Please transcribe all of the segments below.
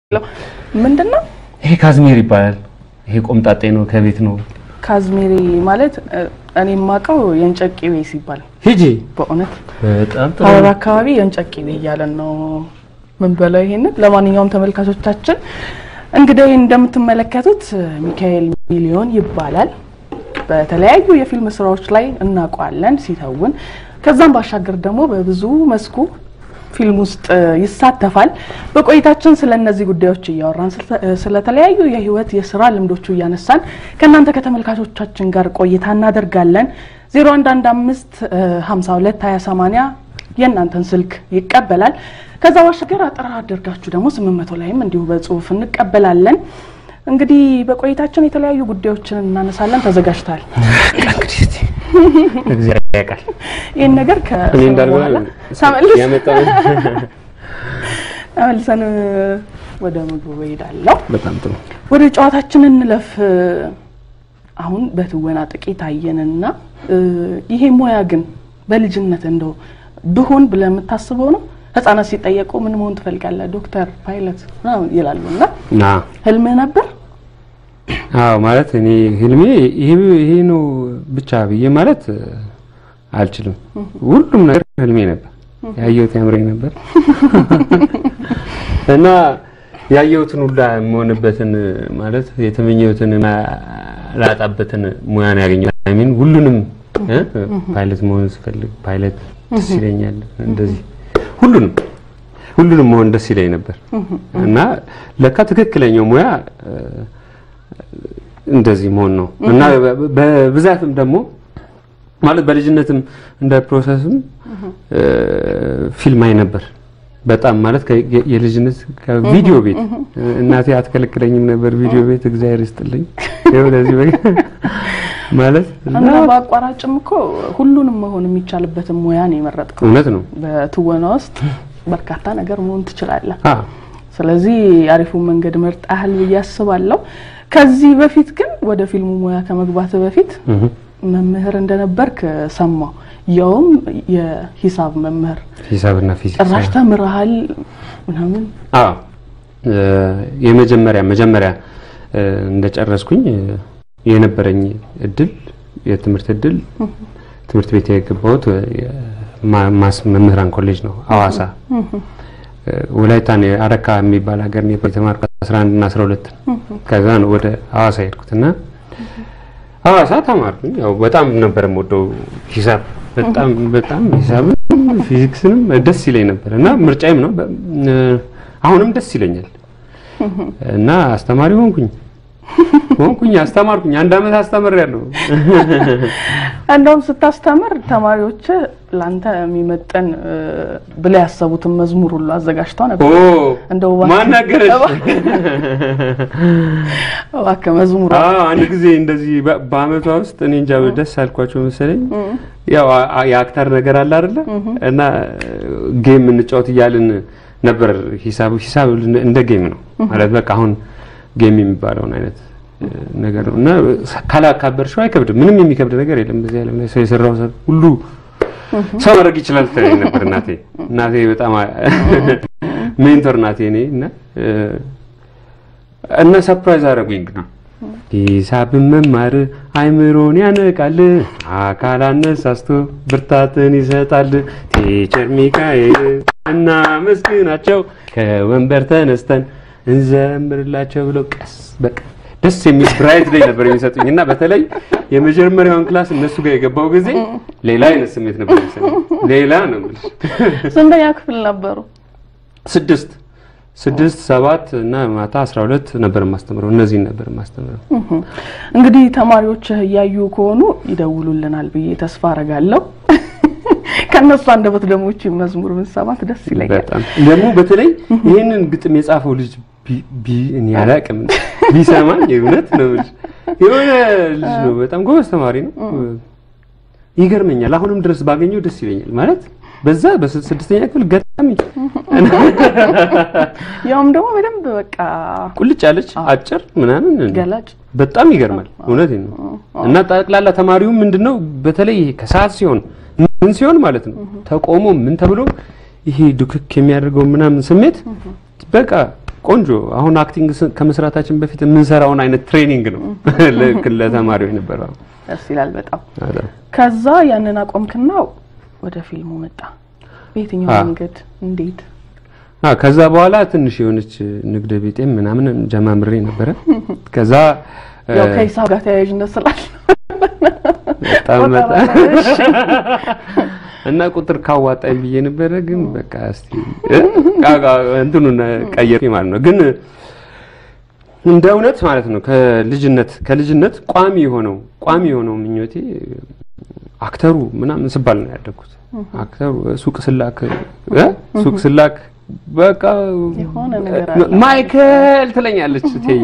ምንድን ነው ይሄ ካዝሜር ይባላል። ይሄ ቆምጣጤ ነው፣ ከቤት ነው። ካዝሜሪ ማለት እ፣ እኔ የማውቀው የእንጨት ቅቤ ሲባል ሂጂ በእውነት በጣም ጥሩ ሀረር አካባቢ የእንጨት ቅቤ እያለን ነው ምን በለው ይሄንን። ለማንኛውም ተመልካቾቻችን እንግዲህ እንደምትመለከቱት ሚካኤል ሚሊዮን ይባላል። በተለያዩ የፊልም ስራዎች ላይ እናውቀዋለን ሲተውን። ከዛም ባሻገር ደግሞ በብዙ መስኩ ፊልም ውስጥ ይሳተፋል። በቆይታችን ስለ እነዚህ ጉዳዮች እያወራን ስለ- ስለተለያዩ የህይወት የስራ ልምዶቹ እያነሳን ከእናንተ ከተመልካቾቻችን ጋር ቆይታ እናደርጋለን። 0115 52 2080 የእናንተን ስልክ ይቀበላል። ከዛ ባሻገር አጠራ አድርጋችሁ ደግሞ 800 ላይም እንዲሁ በጽሁፍ እንቀበላለን። እንግዲህ በቆይታችን የተለያዩ ጉዳዮችን እናነሳለን። ተዘጋጅተሃል? እንግዲህ እስቲ እግዚአብሔር ያውቃል። ይህን ነገር እኔ ከሰማሁ እንዳልኩህ በኋላ ተመልሰን ያመጣው ተመልሰን ወደ ምግቡ እሄዳለሁ። በጣም ጥሩ ወደ ጨዋታችን እንለፍ። አሁን በትወና ጥቂት አየንና እ፣ ይሄ ሙያ ግን በልጅነት እንደው ብሆን ብለህ የምታስበው ነው? ህጻናት ሲጠየቁ ምን መሆን ትፈልጋለህ? ዶክተር፣ ፓይለት ምናምን ይላሉ እና ና ህልምህ ነበር? አዎ ማለት እኔ ህልሜ ይሄ ይሄ ነው ብቻ ብዬ ማለት እ፣ አልችልም። ሁሉም ነገር ህልሜ ነበር። ያየሁት ያምረኝ ነበር እና ያየሁትን ሁላ የምሆንበትን ማለት የተመኘሁትን ላጣበትን ሙያ ነው ያገኘሁት። አይ ሚን ሁሉንም እ፣ ፓይለት መሆን ስፈልግ ፓይለት ደስ ይለኛል። እንደዚህ ሁሉንም ሁሉንም መሆን ደስ ይለኝ ነበር እና ለካ ትክክለኛው ሙያ እ፣ እንደዚህ መሆን ነው እና በ- በብዛትም ደግሞ ማለት በልጅነትም እንደ ፕሮሰስም እ፣ ፊልም አይ ነበር በጣም ማለት ከ- የ- የልጅነት ከቪዲዮ ቤት እናቴ አትከለክለኝም ነበር ቪዲዮ ቤት እግዚአብሔር ይስጥልኝ ይኸው ለዚህ በ- ማለት እና በአቋራጭም እኮ ሁሉንም መሆን የሚቻልበትን ሙያ ነው የመረጥከው። እውነት ነው በትወና ውስጥ በርካታ ነገር መሆን ትችላለህ። አ ስለዚህ አሪፉን መንገድ መርጠሃል ብዬ አስባለሁ። ከዚህ በፊት ግን ወደ ፊልሙ ሙያ ከመግባት በፊት እህ መምህር እንደነበርክ ሰማሁ። ያውም የሂሳብ መምህር ሂሳብና ፊዚክስ ጭራሽ ተምረሃል ምናምን። አዎ እ፣ የመጀመሪያ መጀመሪያ እ፣ እንደጨረስኩኝ እ፣ የነበረኝ እድል የትምህርት እድል ትምህርት ቤት የገባሁት እ፣ የማ- ማስ መምህራን ኮሌጅ ነው ሐዋሳ እ፣ ወላይታ ነው አረካ የሚባል ሀገር ነው የተማርኩት 11 እና 12 ከዛ ነው ወደ ሐዋሳ የሄድኩት እና ሐዋሳ ተማርኩኝ። ያው በጣም ነበር የምወደው ሂሳብ በጣም በጣም ሂሳብም ፊዚክስንም ደስ ይለኝ ነበር እና ምርጫዬም ነው በ- እ፣ አሁንም ደስ ይለኛል እና አስተማሪ ሆንኩኝ ሆንኩኝ አስተማርኩኝ። አንድ አመት አስተምሬያለሁ። እንደውም ስታስተምር ተማሪዎች ለአንተ የሚመጥን እ፣ ብለው ያሰቡትን መዝሙር ሁሉ አዘጋጅተው ኦ ነበር። እንደው እባክህ- ማን ነገረሽ? እባክህ መዝሙር አዎ አንድ ጊዜ እንደዚህ በ- በአመቷ ውስጥ እኔ እንጃ ደስ አልኳቸው መሰለኝ። ያው አ- አ- የአክተር ነገር አለ አይደለ? እና ጌም እንጫወት እያልን ነበር። ሂሳብ ሂሳብ እንደ ጌም ነው ማለት በቃ አሁን ጌም የሚባለውን አይነት እ፣ ነገር ነው እና ካላካበርሽው አይከብድም። ምንም የሚከብድ ነገር የለም በዚህ ዓለም ላይ ሰው የሰራው ሰው ሁሉ ሰው ማድረግ ይችላል ትለኝ ነበር እናቴ። እናቴ በጣም ሜንቶር ናቴ እኔ እና እ፣ እና ሰርፕራይዝ አደረጉኝ እንግዲህ ሂሳብን መማር አይምሮን ያነቃል፣ አካል አነሳስቶ ብርታትን ይሰጣል። ቲቸር ሚካኤል እና መስግናቸው ከወንበር ተነስተን እንዘምርላቸው ብለው ቀስ በቃ ደስ የሚል ብራይት ላይ ነበር የሚሰጡኝ እና በተለይ የመጀመሪያውን ክላስ እነሱ ጋር የገባው ጊዜ ሌላ አይነት ስሜት ነበር የሚሰማኝ። ሌላ ነው የምልሽ። ስንተኛ ክፍል ነበሩ? ስድስት ስድስት ሰባት እና ማታ አስራ ሁለት ነበር የማስተምረው። እነዚህን ነበር የማስተምረው። እንግዲህ ተማሪዎች እያዩ ከሆኑ ይደውሉልናል ብዬ ተስፋ አረጋለሁ። ከእነሱ አንደበት ደግሞ ይህችን መዝሙር ብንሰማት ደስ ይለኛል። በጣም ደግሞ በተለይ ይህንን ግጥም የጻፈው ልጅ ቢ- ቢ- እኔ አላውቅም ቢሰማኝ የእውነት ነው የምልሽ የሆነ ልጅ ነው። በጣም ጎበዝ ተማሪ ነው። ይገርመኛል። አሁንም ድረስ ባገኘው ደስ ይለኛል። ማለት በዛ በስድስተኛ ክፍል ገጣሚ ያውም ደግሞ በደንብ በቃ ቁልጭ ያለች አጭር ምናምን ገላጭ በጣም ይገርማል። እውነቴን ነው። እና ጠቅላላ ተማሪው ምንድነው በተለይ ይሄ ከሰዓት ሲሆን ምን ሲሆን ማለት ነው ተቆሞ ምን ተብሎ ይሄ ዱክክ የሚያደርገው ምናምን ስሜት በቃ ቆንጆ አሁን አክቲንግ ስ- ከመስራታችን በፊት የምንሰራውን አይነት ትሬኒንግ ነው ልክ ለተማሪው የነበረው። ደስ ይላል በጣም። በጣም ከዛ ያንን አቆምክና ወደ ፊልሙ መጣ። በየትኛው አ። መንገድ እንዴት? አ ከዛ በኋላ ትንሽ የሆነች ንግድ ቤጤም ምናምን ጀማምሬ ነበረ። ከዛ እ፣ ያው ከሂሳብ ጋር ተያያዥነት ስላለ በጣም ቆጠራ በጣም ላይ፣ እሺ። እና ቁጥር ካዋጣኝ ብዬ ነበረ። ግን በቃ እስቲ እ፣ ቃ- ቃ- እንትኑን ቀየርኩኝ ማለት ነው። ግን እንደ እውነት ማለት ነው ከልጅነት ከልጅነት ቋሚ የሆነው ቋሚ የሆነው ምኞቴ አክተሩ ምናምን ስባል ነው ያደግኩት። አክተሩ ሱቅ ስላክ እ? ሱቅ ስላክ በቃ የሆነ ነገር አለ። ማይክል ትለኛለች እቴዬ።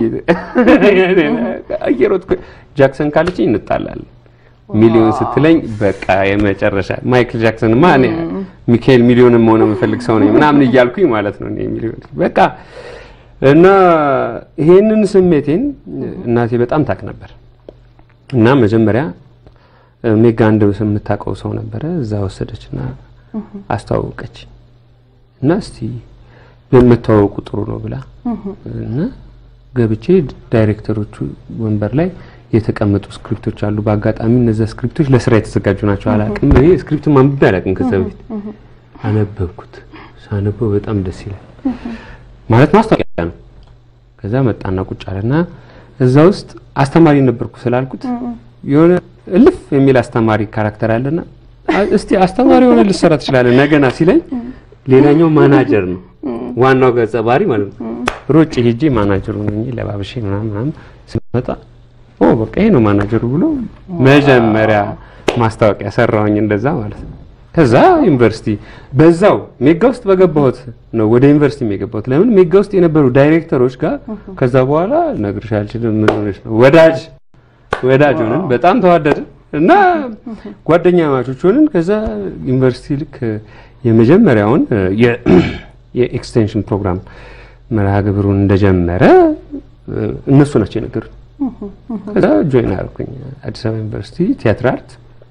እየሮጥኩ ጃክሰን ካለችኝ እንጣላለን። ሚሊዮን ስትለኝ በቃ የመጨረሻ ማይክል ጃክሰን ማ እኔ ሚካኤል ሚሊዮን መሆን የምፈልግ ሰው ነኝ ምናምን እያልኩኝ ማለት ነው። እኔ ሚሊዮን በቃ እና ይሄንን ስሜቴን እናቴ በጣም ታቅ ነበር እና መጀመሪያ ሜጋ አንድ የምታውቀው ሰው ነበረ እዛ ወሰደችና አስተዋወቀች እና እስቲ የምታወቁ ጥሩ ነው ብላ እና ገብቼ ዳይሬክተሮቹ ወንበር ላይ የተቀመጡ ስክሪፕቶች አሉ። በአጋጣሚ እነዚያ ስክሪፕቶች ለስራ የተዘጋጁ ናቸው። አላቅም እኔ ስክሪፕት ማንበብ አላቅም። ከዛ በፊት አነበብኩት። ሳነበው በጣም ደስ ይላል። ማለት ማስታወቂያ ነው። ከዛ መጣና ቁጭ አለና እዛ ውስጥ አስተማሪ ነበርኩ ስላልኩት የሆነ እልፍ የሚል አስተማሪ ካራክተር አለና አ- እስቲ አስተማሪ የሆነ ልሰራ ትችላለህ ነገና ሲለኝ ሌላኛው ማናጀር ነው ዋናው ገጸ ባህሪ ማለት ነው። ሮጭ ሄጄ ማናጀሩ ነኝ ለባብሼ ምናምን ምናምን ስመጣ ኦ በቃ ይሄ ነው ማናጀሩ ብሎ መጀመሪያ ማስታወቂያ ሰራሁኝ እንደዛ ማለት ነው። ከዛ ዩኒቨርሲቲ በዛው ሜጋ ውስጥ በገባሁት ነው ወደ ዩኒቨርሲቲ የገባሁት። ለምን ሜጋ ውስጥ የነበሩ ዳይሬክተሮች ጋር ከዛ በኋላ ነግርሽ አልችልም ምን ሆነሽ ነው ወዳጅ ወዳጅ ሆነን በጣም ተዋደድን እና ጓደኛ ማቾች ሆነን ከዛ ዩኒቨርሲቲ ልክ የመጀመሪያውን የ- የኤክስቴንሽን ፕሮግራም መርሃ ግብሩን እንደጀመረ እነሱ ናቸው የነገሩኝ። ከዛ ጆይን አደረኩኝ አዲስ አበባ ዩኒቨርሲቲ ቲያትር አርት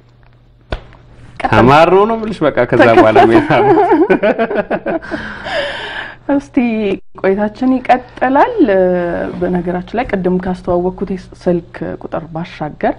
ተማር ነው ነው የምልሽ። በቃ ከዛ በኋላ ሜታ እስቲ ቆይታችን ይቀጥላል። በነገራችን ላይ ቅድም ካስተዋወቅኩት ስልክ ቁጥር ባሻገር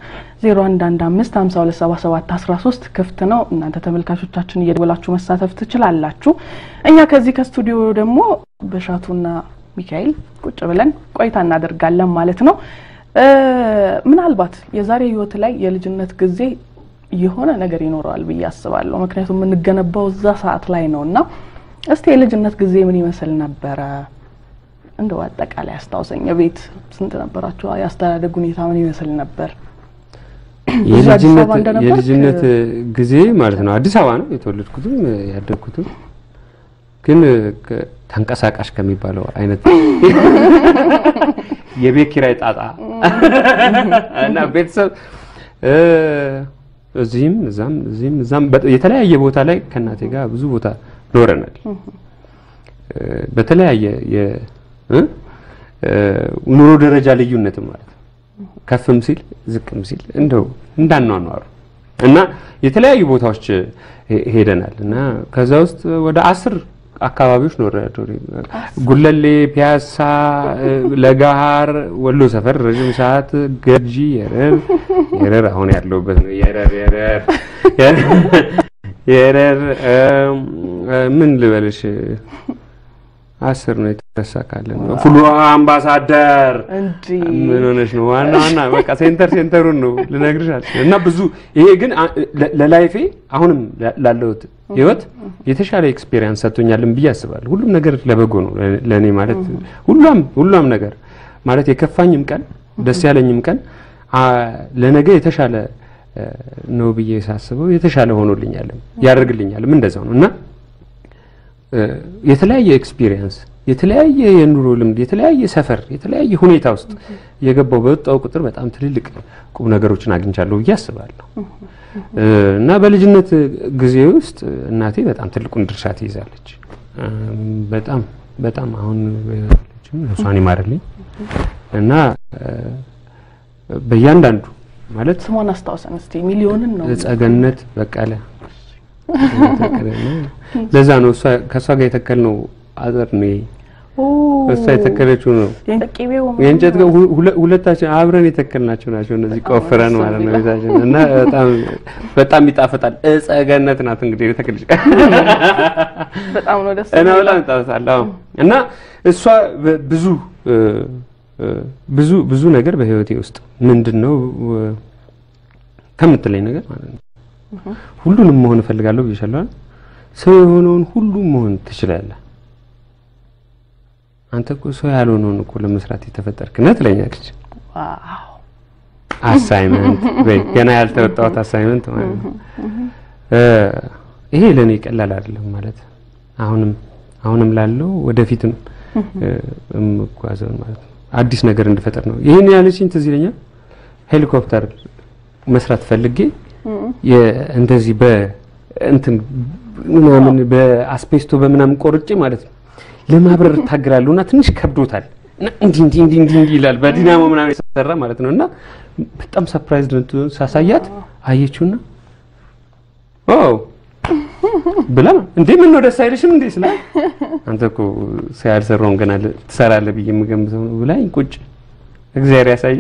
0115527713 ክፍት ነው። እናንተ ተመልካቾቻችን እየደወላችሁ መሳተፍ ትችላላችሁ። እኛ ከዚህ ከስቱዲዮ ደግሞ በሻቱና ሚካኤል ቁጭ ብለን ቆይታ እናደርጋለን ማለት ነው። እ ምናልባት የዛሬ ህይወት ላይ የልጅነት ጊዜ የሆነ ነገር ይኖረዋል ብዬ አስባለሁ። ምክንያቱም የምንገነባው እዛ ሰዓት ላይ ነው እና እስቲ የልጅነት ጊዜ ምን ይመስል ነበረ? እንደው አጠቃላይ አስታውሰኝ። ቤት ስንት ነበራችሁ? የአስተዳደግ ሁኔታ ምን ይመስል ነበር? እዚህ አዲስ አበባ የልጅነት እንደነበርክ- የልጅነት ጊዜ ማለት ነው አዲስ አበባ ነው የተወለድኩትም ያደግኩትም ግን ከ- ተንቀሳቃሽ ከሚባለው አይነት የቤት ኪራይ ጣጣ እና ቤተሰብ እ፣ እዚህም እዛም እዚህም እዛም በ- የተለያየ ቦታ ላይ ከእናቴ ጋር ብዙ ቦታ ኖረናል። እ፣ በተለያየ የ- እ? እ፣ ኑሮ ደረጃ ልዩነትም ማለት ነው። ከፍም ሲል ዝቅም ሲል እንደው እንዳኗኗሩ እና የተለያዩ ቦታዎች ሄ- ሄደናል እና ከዛ ውስጥ ወደ አስር አካባቢዎች ኖረ ጉለሌ፣ ፒያሳ፣ እ፣ ለጋሃር፣ ወሎ ሰፈር ረዥም ሰዓት፣ ገርጂ፣ የረር የረር አሁን ያለሁበት ነው። የረር የረር የረር እም፣ እ፣ ምን ልበልሽ አስር ነው የተረሳ ካለ ነው ፉሉ አምባሳደር እንጂ ምን ሆነሽ ነው? ዋና ዋና በቃ ሴንተር ሴንተሩን ነው ልነግርሽ አልችልም። እና ብዙ ይሄ ግን አ- ለ- ለላይፌ አሁንም ላ- ላለሁት ህይወት የተሻለ ኤክስፔሪየንስ ሰጥቶኛልን ብዬ አስባለሁ። ሁሉም ነገር ለበጎ ነው ለ- ለእኔ ማለት ሁሉም ሁሉም ነገር ማለት የከፋኝም ቀን ደስ ያለኝም ቀን አ፣ ለነገ የተሻለ እ፣ ነው ብዬ ሳስበው የተሻለ ሆኖልኛልም ያደርግልኛልም እንደዛው ነው እና እ፣ የተለያየ ኤክስፒሪየንስ የተለያየ የኑሮ ልምድ የተለያየ ሰፈር የተለያየ ሁኔታ ውስጥ የገባው በወጣው ቁጥር በጣም ትልልቅ ቁም ነገሮችን አግኝቻለሁ ብዬ አስባለሁ እ፣ እና በልጅነት ጊዜ ውስጥ እናቴ በጣም ትልቁን ድርሻ ትይዛለች። እም፣ በጣም በጣም አሁን በህይወታችን ነፍሷን ይማርልኝ እና እ፣ በእያንዳንዱ ማለት ስሟን አስታውሰን እስቲ። ሚሊዮንን ነው ጸገነት በቀለ ለዛ ነው እሷ ከእሷ ጋር የተከልነው አጥር ነው ይሄ። ኦ እሷ የተከለችው ነው። የእንጨት ቅቤው የእንጨት ገ- ሁ- ሁለ- ሁለታችን አብረን የተከልናቸው ናቸው። እነዚህ ቆፍረን ማለት ነው ቤታችን እና በጣም በጣም ይጣፍጣል። እፀ ገነት ናት እንግዲህ የተከለች በጣም ነው ደስ እና የሚለው። በጣም ይጣፍጣል። አዎ እና እሷ በ- ብዙ እ፣ እ፣ ብዙ ብዙ ነገር በህይወቴ ውስጥ ምንድን ነው እ፣ ከምትለኝ ነገር ማለት ነው ሁሉንም መሆን እፈልጋለሁ ብዬሻለሁ አይደል? ሰው የሆነውን ሁሉ መሆን ትችላለህ። አንተ እኮ ሰው ያልሆነውን እኮ ለመስራት የተፈጠርክ ነህ ትለኛለች። ዋው አሳይመንት በይ ገና ያልተወጣሁት አሳይመንት ማለት ነው። እ፣ ይሄ ለኔ ቀላል አይደለም ማለት አሁንም አሁንም ላለው ወደፊትም እ፣ እምጓዘው ማለት ነው። አዲስ ነገር እንድፈጠር ነው። ይሄን ያለችኝ ትዝ ይለኛል። ሄሊኮፕተር መስራት ፈልጌ የ- እንደዚህ በእንትን ምናምን በአስፔስቶ በምናምን ቆርጬ ማለት ነው ለማብረር ታግራለሁ እና ትንሽ ከብዶታል እና እንዲህ እንዲህ እንዲህ እንዲህ እንዲህ ይላል በዲናሞ ምናምን የተሰራ ማለት ነው እና በጣም ሰርፕራይዝ ሳሳያት አየችውና ኦ ብላ እንዴ ምን ነው ደስ አይልሽም እንዴ ስላ አንተ እኮ ሰው ያልሰራውን ገና ል- ትሰራለህ ብዬ የምገምተው ነው ብላኝ ቁጭ እግዚአብሔር ያሳይ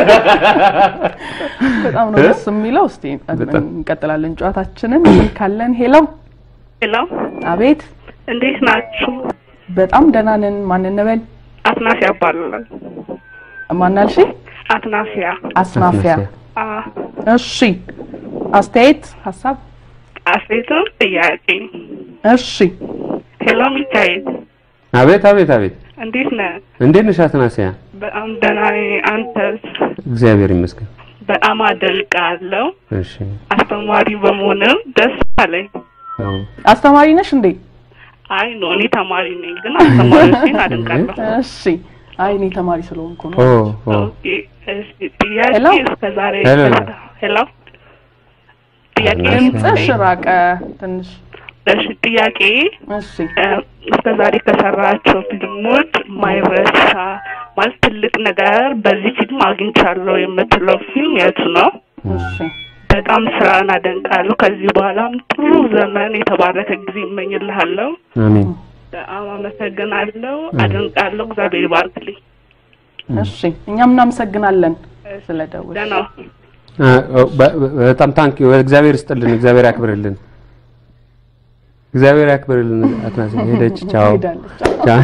በጣም ነው እ? ደስ የሚለው። እስቲ በጣም። እንቀጥላለን ጨዋታችንን። ካለን ሄሎ፣ ሄሎ አቤት፣ እንዴት ናችሁ? በጣም ደህና ነን። ማን እንበል? አትናሲያ እባላለሁ። ማናልሽ? አትናሲያ አስናፊያ። አ እሺ፣ አስተያየት፣ ሀሳብ? አሴትም ጥያቄ። እሺ፣ ሄሎ ሚካኤል አቤት አቤት አቤት እንዴት ነህ? እንዴት ነሽ አትናሲያ በጣም ደህና ነኝ። አንተስ? እግዚአብሔር ይመስገን በጣም አደንቃለሁ። እሺ አስተማሪ በመሆንም ደስ አለኝ። አዎ አስተማሪ ነሽ እንዴ? አይ ኖ እኔ ተማሪ ነኝ፣ ግን አስተማሪዎችን አደንቃለሁ። እሺ። አይ እኔ ተማሪ ስለሆንኩ ነው። ኦ ኦ ኦኬ፣ እሺ፣ ጥያቄ ሄሎ? እስከ ዛሬ ሄሎ? ሄሎ ጥያቄ ድምፅሽ ራቀ ትንሽ። እሺ ጥያቄ እሺ፣ እስከ ዛሬ ከሰራቸው ፊልሞች ማይረሳ ማለት ትልቅ ነገር በዚህ ፊልም አግኝቻለሁ የምትለው ፊልም የቱ ነው? እሺ። በጣም ስራን አደንቃለሁ። ከዚህ በኋላም ጥሩ ዘመን የተባረከ ጊዜ እመኝልሃለሁ። አሜን በጣም አመሰግናለሁ። አደንቃለሁ። እግዚአብሔር ይባርክልኝ። እሺ፣ እኛም እናመሰግናለን ስለደወልሽ። ደህና አ፣ ኦ፣ በ- በ- በጣም ታንክ እግዚአብሔር ይስጥልን እግዚአብሔር ያክብርልን እግዚአብሔር ያክብርልን አትናሲያ ሄደች ቻው ሄዳለች። ቻው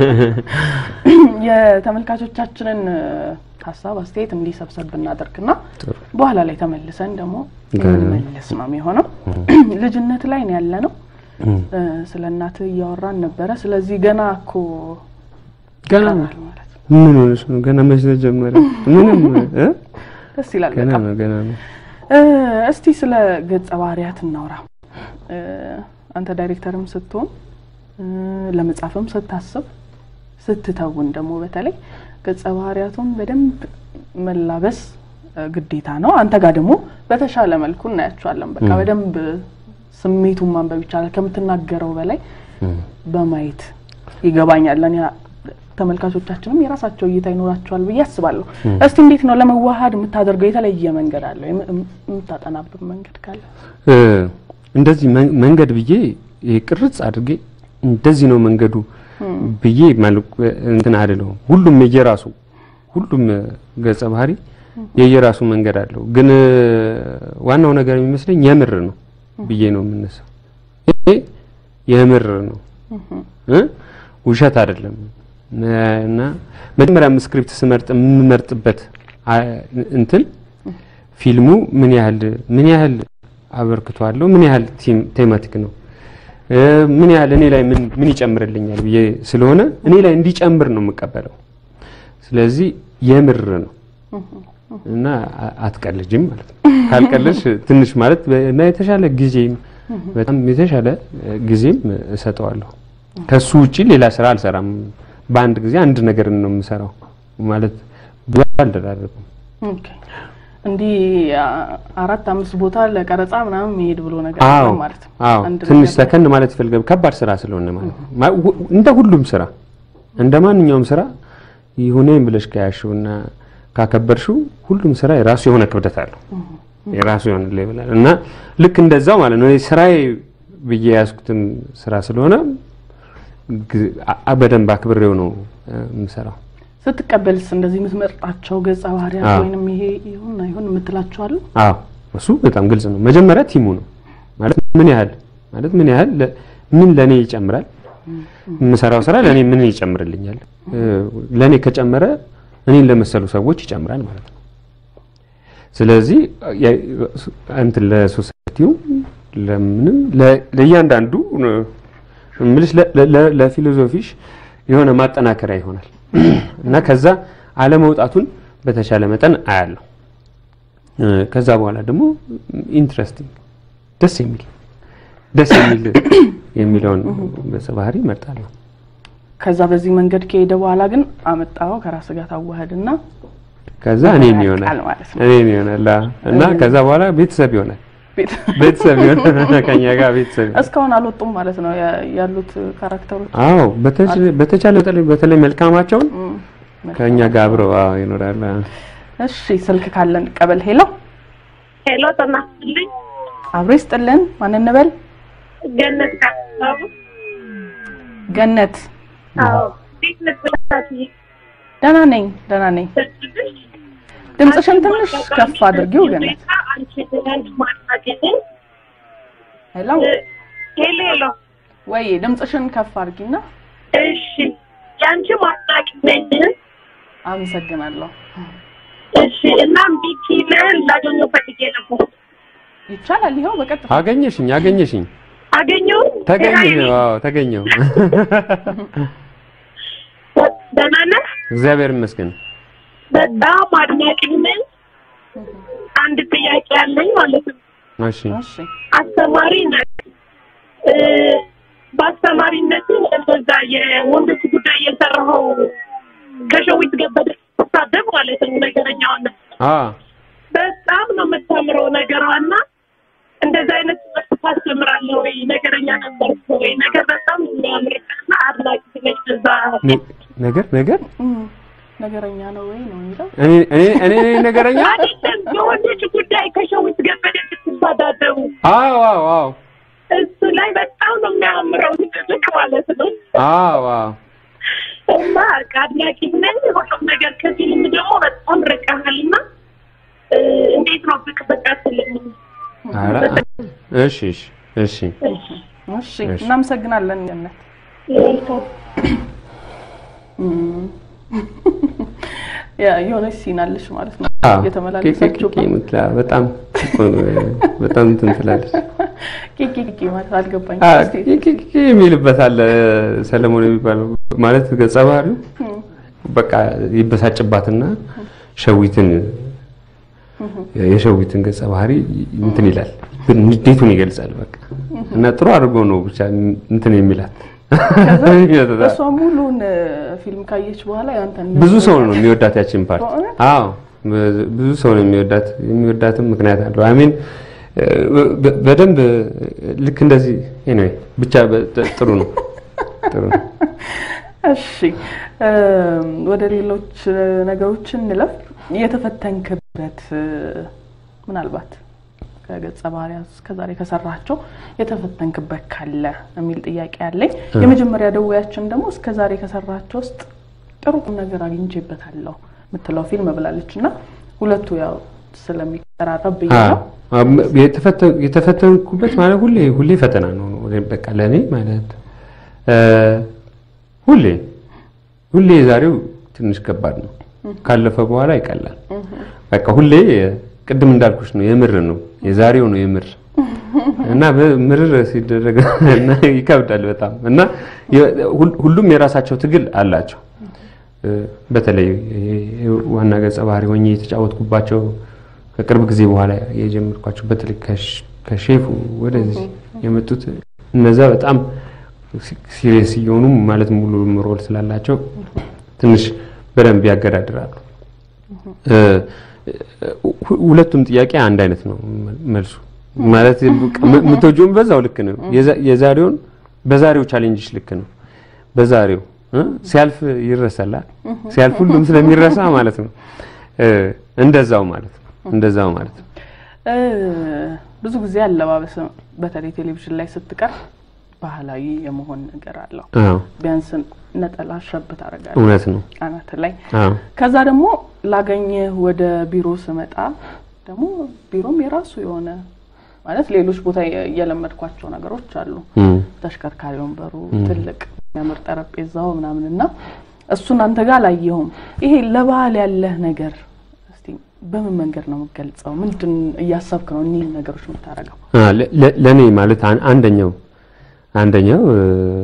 የተመልካቾቻችንን እ፣ ሀሳብ አስተያየት እንዲህ ሰብሰብ ብናደርግና ጥሩ በኋላ ላይ ተመልሰን ደግሞ ገና። የምንመለስ ነው የሚሆነው። ልጅነት ላይ ነው ያለ ነው። እም። እ፣ ስለ እናትህ እያወራን ነበረ። ስለዚህ ገና እኮ ገና ይቀራል ማለት ነው። ምን ሆነሽ ነው ገና መች ተጀመረ ምንም እ? ደስ ይላል ገና በጣም። ነው ገና ነው እ፣ እስቲ ስለ ገጸ ባህሪያት እናውራ። እ፣ አንተ ዳይሬክተርም ስትሆን እ፣ ለመጻፍም ስታስብ ስትተውን ደግሞ በተለይ ገጸ ባህሪያቱን በደንብ መላበስ እ፣ ግዴታ ነው። አንተ ጋር ደግሞ በተሻለ መልኩ እናያቸዋለን። በቃ ም። በደንብ ስሜቱን ማንበብ ይቻላል ከምትናገረው በላይ እም። በማየት ይገባኛል። እኔ ተመልካቾቻችንም የራሳቸው እይታ ይኖራቸዋል ብዬ አስባለሁ። ም። እስቲ እንዴት ነው ለመዋሃድ የምታደርገው የተለየ መንገድ አለው? የም- የምታጠናበት መንገድ ካለ? እ፣ እንደዚህ መን- መንገድ ብዬ ይሄ ቅርጽ አድርጌ እንደዚህ ነው መንገዱ ብዬ መልኩ እንትን አይደለሁም። ሁሉም የየራሱ ሁሉም እ፣ ገጸ ባህሪ የየራሱ መንገድ አለው። ግን እ፣ ዋናው ነገር የሚመስለኝ የምር ነው ብዬ ነው የምነሳው። ይሄ የምር ነው እ? ውሸት አይደለም። እና መጀመሪያም ስክሪፕት ስመርጥ የምመርጥበት አ- እንትን ፊልሙ ምን ያህል ምን ያህል አበርክቶ አለው፣ ምን ያህል ቲም ቴማቲክ ነው እ፣ ምን ያህል እኔ ላይ ምን ምን ይጨምርልኛል ብዬ ስለሆነ እኔ ላይ እንዲጨምር ነው የምቀበለው። ስለዚህ የምር ነው እና አ- አትቀልጅም ማለት ነው። ካልቀለሽ ትንሽ ማለት በ- እና የተሻለ ጊዜም በጣም የተሻለ እ፣ ጊዜም እሰጠዋለሁ። ከሱ ውጪ ሌላ ስራ አልሰራም። በአንድ ጊዜ አንድ ነገር ነው የምሰራው ማለት ብዙ አልደራረብም። ኦኬ። እንዲህ አ- አራት አምስት ቦታ ለቀረጻ ምናምን መሄድ ብሎ ነገር አዎ የለም ማለት ነው። አዎ አንድ ትንሽ ነገር ሰከን ማለት ይፈልጋል። ከባድ ስራ ስለሆነ ማለት ነው። ማ- ሁ- እንደ ሁሉም ስራ እንደ ማንኛውም ስራ ይሁኔን ብለሽ ከያሽውና ካከበርሽው ሁሉም ስራ የራሱ የሆነ ክብደት አለው። የራሱ የሆነ ሌቭል አለው እና ልክ እንደዛው ማለት ነው። እኔ ስራዬ ብዬ የያዝኩትም ስራ ስለሆነ ግ- አ- በደንብ አክብሬው ነው እ፣ የምሰራው። ስትቀበልስ እንደዚህ የምትመርጣቸው ገጸ ባህሪያት አዎ። ወይንም ይሄ ይሁን አይሁን የምትላቸው አሉ? አዎ እሱ በጣም ግልጽ ነው። መጀመሪያ ቲሙ ነው ማለት ምን ያህል ማለት ምን ያህል ለ- ምን ለኔ ይጨምራል፣ የምሰራው ስራ ለኔ ምን ይጨምርልኛል፣ እ፣ ለኔ ከጨመረ እኔን ለመሰሉ ሰዎች ይጨምራል ማለት ነው። ስለዚህ የ- እንትን ለሶሳይቲው ለምንም ለ- ለእያንዳንዱ እ፣ እምልሽ ለ- ለ- ለ- ለፊሎዞፊሽ የሆነ ማጠናከሪያ ይሆናል እና ከዛ አለመውጣቱን በተቻለ መጠን አያለሁ። እ፣ ከዛ በኋላ ደግሞ ኢንትረስቲንግ ደስ የሚል ደስ የሚል የሚለውን ገጸ ባህሪ እመርጣለሁ። ከዛ በዚህ መንገድ ከሄደ በኋላ ግን አመጣው ከራስ ጋር ታዋህድና ከዛ እኔን ይሆናል ያልቃል ማለት ነው። እኔን ይሆናል አዎ። እና ከዛ በኋላ ቤተሰብ ይሆናል ቤት ቤተሰብ ይሆናል ከኛ ጋር ቤተሰብ ይሆናል። እስካሁን አልወጡም ማለት ነው ያ- ያሉት ካራክተሮች። አዎ በተቻለ- በተቻለ በተለይ በተለይ መልካማቸውን እም፣ ከኛ ጋር አብረው አዎ ይኖራል። አዎ። እሺ ስልክ ካለን ቀበል። ሄሎ ሄሎ ተናስልኝ አብሮ ይስጥልን። ማን እንበል? ገነት ካሳቡ ገነት። አዎ እንዴት ነበር ደህና ነኝ ደህና ነኝ። ድምፅሽን ትንሽ ከፍ አድርጊው ገነት። አንቺ ትናንት ማናገኝ ሄሎ ሄሎ ሄሎ ወይ ድምፅሽን ከፍ አድርጊና። እሺ የአንቺ ማናቂ ነኝ አመሰግናለሁ። እሺ እናም ቢኪንን ላገኘው ፈልጌ ነበር ይቻላል። ይኸው በቀጥታ አገኘሽኝ አገኘሽኝ አገኘው ተገኘሁ አዎ ተገኘሁ። ደህና ነህ እግዚአብሔር ይመስገን። በጣም አድናቂ ነኝ አንድ ጥያቄ አለኝ ማለት ነው እሺ እሺ አስተማሪ ነህ እ፣ በአስተማሪነት እንደዛ የወንዶች ጉዳይ የሰራኸው ከሸዊት ገበደ ተሳደብ ማለት ነው ነገረኛዋን አ በጣም ነው የምታምረው ነገሯና እንደዚህ አይነት ትምህርት ታስተምራለህ ወይ ነገረኛ ነበር ወይ ነገር በጣም የሚያምርና አድናቂ ነች እዛ ነ- ነገር ነገር እም፣ ነገረኛ ነው ወይ ነው የሚለው እኔ እኔ እኔ ነኝ ነገረኛ አይደለም የወንዶች ጉዳይ ከሸዊት ገበደ ስትሳዳደቡ አዎ አዎ አዎ እሱ ላይ በጣም ነው የሚያምረው ትልቅ ማለት ነው አዎ አዎ እና አድናቂ ነኝ። ሁሉም ነገር ከፊልም ደግሞ በጣም ርቀሃልና እ፣ እንዴት ነው ብቅ ብቅ አትልም? ኧረ እሺ እሺ እሺ እሺ እናመሰግናለን ገነት። ያ የሆነች ሲን አለሽ ማለት ነው አዎ የተመላለሳችሁ ቄ- ቄ- ቄ- ቄ- በጣም በጣም እንትን ትላለች። ቂቂ ቂቂ ማለት አልገባኝ። አ እስቲ ቄ- ቄ- ቄ የሚልበት አለ ሰለሞን የሚባለው ማለት ገጸ ባህሪው በቃ ይበሳጭባትና ሸዊትን የሸዊትን ገጸ ባህሪ እንትን ይላል ንዴቱን ይገልጻል። በቃ እና ጥሩ አድርጎ ነው ብቻ እንትን የሚላት እሷ ሙሉን ፊልም ካየች በኋላ ያንተን ብዙ ሰው ነው የሚወዳት ያችን ፓርት። በእውነት? አዎ ብዙ ሰው ነው የሚወዳት። የሚወዳትም ምክንያት አለው። አሚን በደንብ ልክ እንደዚህ ኤኒዌይ ብቻ በ- ጥሩ ነው ጥሩ ነው። እሺ እም፣ ወደ ሌሎች እ፣ ነገሮች እንለፍ። የተፈተንክበት እ፣ ምናልባት ከገጸ ባህሪያት እስከዛሬ ከሰራቸው የተፈተንክበት ካለ የሚል ጥያቄ አለኝ። የመጀመሪያ ደዌያችን ደግሞ እስከዛሬ ከሰራቸው ውስጥ ጥሩ ቁም ነገር አግኝቼበታለሁ የምትለው ፊልም ብላለች እና ሁለቱ ያው ስለሚቀራረብ ብዬ አዎ ነው። አም- የተፈተ- የተፈተንኩበት ማለት ሁሌ ሁሌ ፈተና ነው በቃ ለእኔ ማለት እ፣ ሁሌ ሁሌ የዛሬው ትንሽ ከባድ ነው። ካለፈ በኋላ ይቀላል። በቃ ሁሌ ቅድም እንዳልኩሽ ነው የምር ነው የዛሬው ነው የምር እና ምርር ሲደረግ እና ይከብዳል በጣም እና የ- ሁል- ሁሉም የራሳቸው ትግል አላቸው። እ፣ በተለይ ይሄ ዋና ገጸ ባህሪ ሆኜ የተጫወትኩባቸው ከቅርብ ጊዜ በኋላ የጀመርኳቸው በተለይ ከሽ- ከሼፉ ወደዚህ የመጡት እነዛ በጣም ሲሪየስ እየሆኑ ማለት ሙሉ ሮል ስላላቸው ትንሽ በደንብ ያገዳድራሉ። እ፣ ሁ- ሁለቱም ጥያቄ አንድ አይነት ነው መልሱ ማለት የምትወጂውን በዛው ልክ ነው። የዛ- የዛሬውን በዛሬው ቻሌንጅሽ ልክ ነው። በዛሬው እ፣ ሲያልፍ ይረሳላል። ሲያልፍ ሁሉም ስለሚረሳ ማለት ነው። እ፣ እንደዛው ማለት ነው። እንደዛው ማለት ነው። እ፣ ብዙ ጊዜ አለባበስ በተለይ ቴሌቪዥን ላይ ስትቀር ባህላዊ የመሆን ነገር አለው። አዎ ቢያንስ ነጠላ ሸብ ታደርጋለህ እውነት ነው። አናት ላይ። አዎ ከዛ ደግሞ ላገኘህ ወደ ቢሮ ስመጣ ደግሞ ቢሮም የራሱ የሆነ ማለት ሌሎች ቦታ የ- የለመድኳቸው ነገሮች አሉ። እም፣ ተሽከርካሪ ወንበሩ ትልቅ የሚያምር ጠረጴዛው ምናምን እና እሱን አንተ ጋር አላየሁም። ይሄ ለባህል ያለህ ነገር እስቲ በምን መንገድ ነው የምገልጸው? ምንድን እያሰብክ ነው እኒህን ነገሮች የምታደርገው? አ፣ ለ- ለ- ለእኔ ማለት አን- አንደኛው አንደኛው እ፣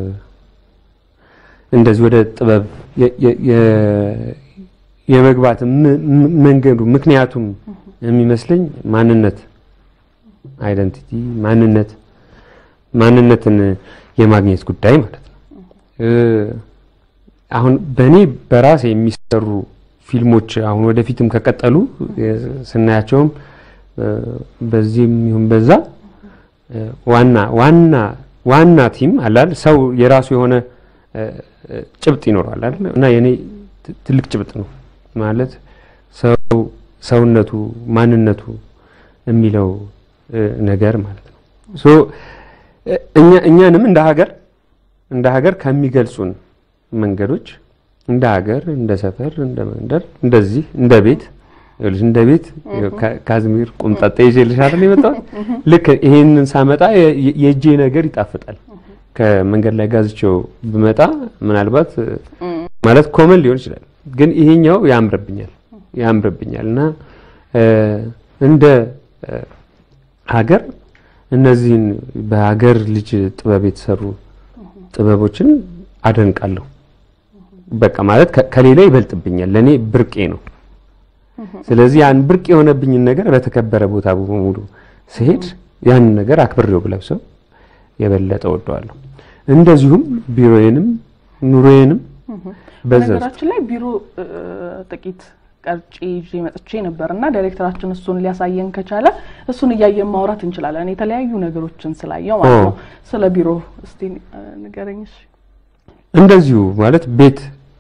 እንደዚህ ወደ ጥበብ የ- የ- የ- የመግባት ም- ም- መንገዱ ምክንያቱም የሚመስለኝ ማንነት አይደንቲቲ ማንነት ማንነትን የማግኘት ጉዳይ ማለት ነው። እ፣ አሁን በእኔ በራሴ የሚሰሩ ፊልሞች አሁን ወደፊትም ከቀጠሉ እ፣ ስናያቸውም እ፣ በዚህም ይሁን በዛ እ፣ ዋና ዋና ዋና ቲም አላል ሰው የራሱ የሆነ እ፣ እ፣ ጭብጥ ይኖረዋል አይደል? እና የኔ ት- ትልቅ ጭብጥ ነው ማለት ሰው ሰውነቱ ማንነቱ የሚለው እ፣ ነገር ማለት ነው። ሶ እ፣ እኛ እኛንም እንደ ሀገር እንደ ሀገር ከሚገልጹን መንገዶች እንደ ሀገር እንደ ሰፈር እንደ መንደር እንደዚህ እንደ ቤት ይኸውልሽ እንደ ቤት ካ- ካዝሚር ቁምጣጤ ይዤልሽ አይደል የመጣሁት ልክ ይሄንን ሳመጣ የ- የ- የእጄ ነገር ይጣፍጣል ከመንገድ ላይ ጋዝቼው ብመጣ ምናልባት እ፣ ማለት ኮመን ሊሆን ይችላል ግን ይሄኛው ያምርብኛል ያምርብኛል እና እ፣ እንደ እ፣ ሀገር እነዚህን በሀገር ልጅ ጥበብ የተሰሩ ጥበቦችን አደንቃለሁ። በቃ ማለት ከ- ከሌላ ይበልጥብኛል፣ ለኔ ብርቄ ነው። ስለዚህ ያን ብርቅ የሆነብኝን ነገር በተከበረ ቦታ በሙሉ ስሄድ ያንን ነገር አክብሬው ብለብሰው የበለጠ ወደዋለሁ። እንደዚሁም ቢሮዬንም ኑሮዬንም በዛ ውስጥ በነገራችን ላይ ቢሮ እ፣ ጥቂት ቀርጬ ይዤ መጥቼ ነበር እና ዳይሬክተራችን እሱን ሊያሳየን ከቻለ እሱን እያየን ማውራት እንችላለን። የተለያዩ ነገሮችን ስላየው ማለት ኦ። ነው። ስለ ቢሮ እስቲ እ፣ ንገረኝ እሺ። እንደዚሁ ማለት ቤት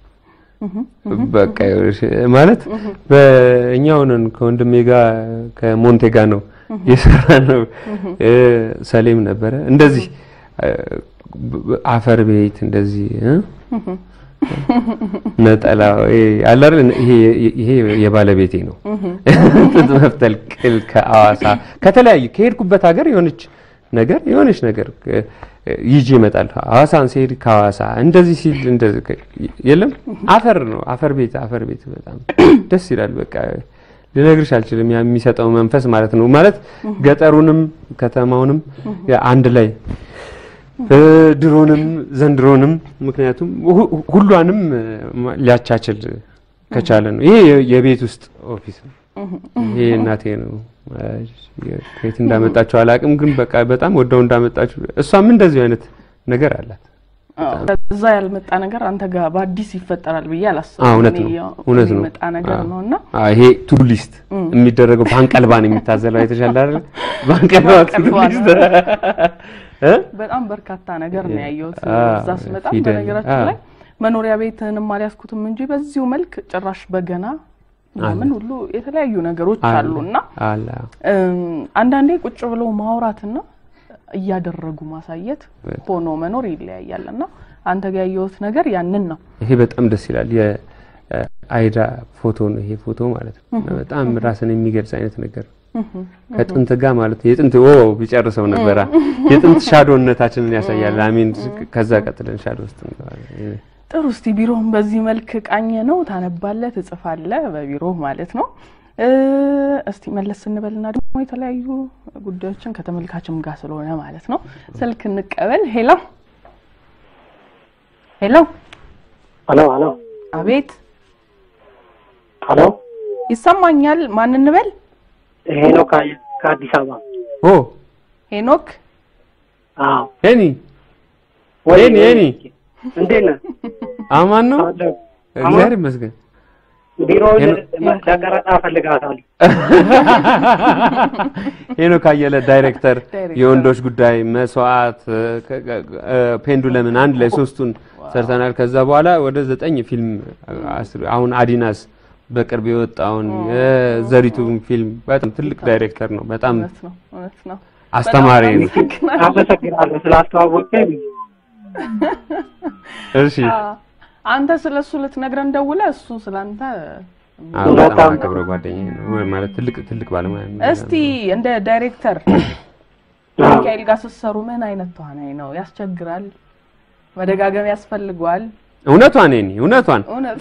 በቃ ይኸውልሽ፣ ማለት በእኛው ነን ከወንድሜ ጋር ከሞንቴ ጋር ነው የሰራ ነው። ሰሌም ነበረ እንደዚህ እ፣ ብ- አፈር ቤት እንደዚህ እ? ነጠላ ይሄ አለ አይደል? ይሄ ይሄ የባለቤቴ ነው። ጥጥ መፍተል ቅል ከአዋሳ ከተለያዩ ከሄድኩበት ሀገር የሆነች ነገር የሆነች ነገር እ፣ ይዤ እመጣለሁ። ሐዋሳን ሲሄድ ከሐዋሳ እንደዚህ ሲል እንደዚህ ከ- የለም አፈር ነው አፈር ቤት አፈር ቤት በጣም ደስ ይላል። በቃ ልነግርሽ አልችልም ያ የሚሰጠው መንፈስ ማለት ነው። ማለት ገጠሩንም ከተማውንም ያ አንድ ላይ እ፣ ድሮንም ዘንድሮንም ምክንያቱም ሁ- ሁሏንም እ፣ ማ- ሊያቻችል ከቻለ ነው። ይሄ የ- የቤት ውስጥ ኦፊስ ነው። ይሄ እናቴ ነው። ከየት እንዳመጣቸው አላቅም፣ ግን በቃ በጣም ወደው እንዳመጣቸው እሷም እንደዚሁ አይነት ነገር አላት። እዛ ያልመጣ ነገር አንተ ጋር በአዲስ ይፈጠራል ብዬ አላስብም። አዎ፣ እውነት እኔ ነው፣ ያው እውነት ነው። የሚመጣ ነገር አዎ። ነው እና አዎ፣ ይሄ ቱዱ ሊስት የሚደረገው በአንቀልባን የሚታዘለው አይተሻል አይደል? በአንቀልባ ቱዱ በአንቀልባ ሊስት እ? በጣም በርካታ ነገር ነው ያየሁት አዎ፣ እዛ ስመጣ። ፊደል፣ በነገራችን አዎ። ላይ መኖሪያ ቤትንም አልያዝኩትም እንጂ በዚሁ መልክ ጭራሽ በገና ምናምን ሁሉ የተለያዩ ነገሮች አሉ እና አለ እም፣ አንዳንዴ ቁጭ ብለው ማውራትና እያደረጉ ማሳየት ሆኖ መኖር ይለያያል እና አንተ ጋር ያየሁት ነገር ያንን ነው። ይሄ በጣም ደስ ይላል። የአይዳ ፎቶ ነው ይሄ ፎቶ ማለት ነው። እና በጣም ራስን የሚገልጽ አይነት ነገር ነው። ከጥንት ጋር ማለት ነው። የጥንት ኦ ቢጨርሰው ነበራ የጥንት ሻዶነታችንን ያሳያል። አሚን ከዛ ቀጥለን ሻዶ ውስጥ እንገባለን። ጥሩ እስቲ ቢሮህን በዚህ መልክ ቃኘ ነው ታነባለህ፣ ትጽፋለህ በቢሮ ማለት ነው። እ፣ እስቲ መለስ ስንበልና ደግሞ የተለያዩ ጉዳዮችን ከተመልካችም ጋር ስለሆነ ማለት ነው ስልክ እንቀበል። ሄሎ ሄሎ፣ ሄሎ ሄሎ አቤት ሄሎ ይሰማኛል። ማን እንበል? ሄኖክ አየ- ከአዲስ አበባ ኦ ሄኖክ አዎ ሄኒ ወይ ሄኒ ሄኒ እንዴት ነህ አማን ነው። አለሁ። እግዚአብሔር ይመስገን። ቢሮውን ሄኖ- ለቀረጻ እፈልጋታለሁ ሄኖክ አየለ ዳይሬክተር፣ ዳይሬክተር። የወንዶች ጉዳይ፣ መስዋዕት፣ ከ- ከ- እ፣ ፔንዱለምን አንድ ላይ ሶስቱን ሰርተናል። ከዛ በኋላ ወደ ዘጠኝ ፊልም አስር- አሁን አዲናስ በቅርብ የወጣውን የዘሪቱን ፊልም በጣም ትልቅ ዳይሬክተር ነው። በጣም እውነት ነው እውነት ነው። አስተማሪ ነው። አመሰግናለሁ። አመሰግናለሁ ስላስተዋወቀኝ። እሺ አንተ ስለ እሱ ልትነግረን ደውለህ እሱ ስለ አንተ አዎ፣ በጣም አከብረው ጓደኛዬ ነው ወይ ማለት ትልቅ ትልቅ ባለሙያ ነው። እስቲ እንደ ዳይሬክተር ሚካኤል ጋር ስትሰሩ ምን አይነት ተዋናይ ነው? ያስቸግራል? መደጋገም ያስፈልገዋል? እውነቷን እኔ እውነቷን እውነት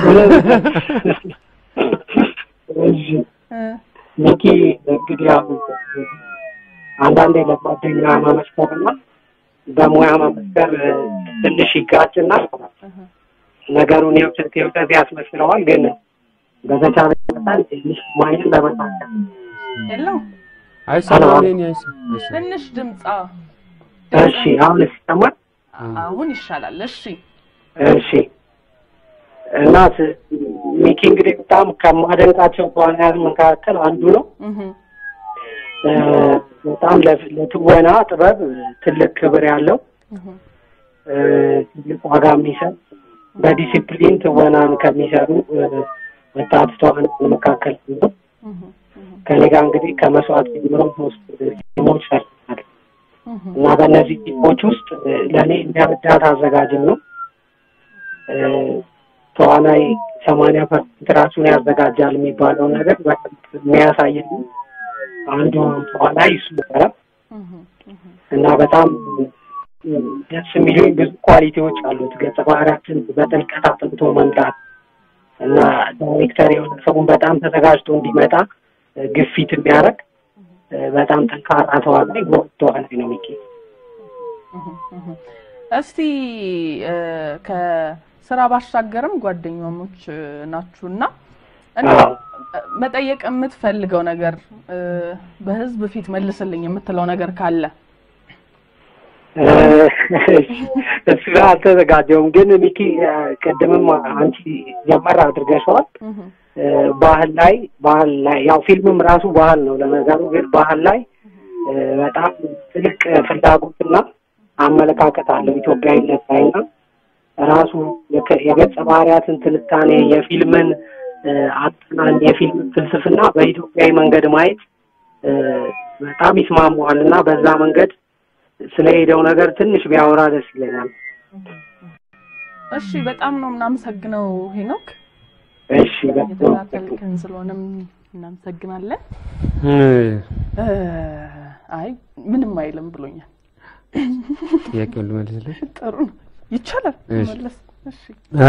እሺ እ ሚኪ እንግዲህ ያው አንዳንዴ ለጓደኛ መመስከርና በሙያ መመስከር ትንሽ ይጋጭና ነገሩን የውሸት የውሸት ያስመስለዋል። ግን በተቻለ መጠን ትንሽ ሙያዬን ለመሳከል የለው አይሰማም። እኔ አይሰማም አይሰማም። ትንሽ ድምጻ እሺ፣ አሁን ይሰማል? አሁን ይሻላል። እሺ እሺ እና ስ- ሚኪ እንግዲህ በጣም ከማደንቃቸው ተዋናያን መካከል አንዱ ነው። እህ እ፣ በጣም ለፍ- ለትወና ጥበብ ትልቅ ክብር ያለው እህ እ፣ ትልቅ ዋጋ የሚሰጥ በዲሲፕሊን ትወናን ከሚሰሩ እ፣ ወጣት ተዋናያን መካከል አንዱ ነው። እህ ከኔ ጋር እንግዲህ ከመስዋዕት ጀምሮ ሶስት ፊልሞች ሰርተናል እህ እና በእነዚህ ፊልሞች ውስጥ እ፣ ለእኔ የሚያበዳት አዘጋጅም ነው። እ፣ ተዋናይ ሰማንያ ፐርሰንት ራሱን ያዘጋጃል የሚባለው ነገር በደንብ የሚያሳየን አንዱ ተዋናይ እሱ ነበረ እህ እህ እና በጣም እ፣ ደስ የሚሉኝ ብዙ ኳሊቲዎች አሉት። ገጸ ባህሪያችን በጥልቀት አጥንቶ መምጣት እና ዳይሬክተር የሆነ ሰውን በጣም ተዘጋጅቶ እንዲመጣ እ፣ ግፊት የሚያደርግ እ፣ በጣም ጠንካራ ተዋናይ ጎበዝ ተዋናይ ነው ሚኪ። እስቲ እ፣ ከስራ ባሻገርም ጓደኛሞች እ፣ ናችሁና እንደው አዎ። እ፣ መጠየቅ የምትፈልገው ነገር እ፣ በህዝብ ፊት መልስልኝ የምትለው ነገር ካለ እ፣ እሱ ጋር አልተዘጋጀውም፣ ግን ሚኪ እ፣ ቅድምም አንቺ ጀመር አድርገሽዋል። እህ እ፣ ባህል ላይ ባህል ላይ ያው ፊልምም ራሱ ባህል ነው ለነገሩ፣ ግን ባህል ላይ እ፣ በጣም ትልቅ ፍላጎትና አመለካከት አለው ኢትዮጵያዊነት ላይ እና ራሱ የከ- የገጸ ባህሪያትን ትንታኔ የፊልምን እ፣ አጠናን የፊልምን ፍልስፍና በኢትዮጵያዊ መንገድ ማየት እ፣ በጣም ይስማማዋል እና በዛ መንገድ ስለሄደው ነገር ትንሽ ቢያወራ ደስ ይለኛል። እሺ በጣም ነው የምናመሰግነው ሄኖክ እሺ በጣም የተከታተልክን ስለሆነም እናመሰግናለን እ፣ እ፣ አይ ምንም አይልም ብሎኛል ጥያቄውን ልመልስልሽ። ጥሩ ነው ይቻላል እሺ። መለስ እሺ እ፣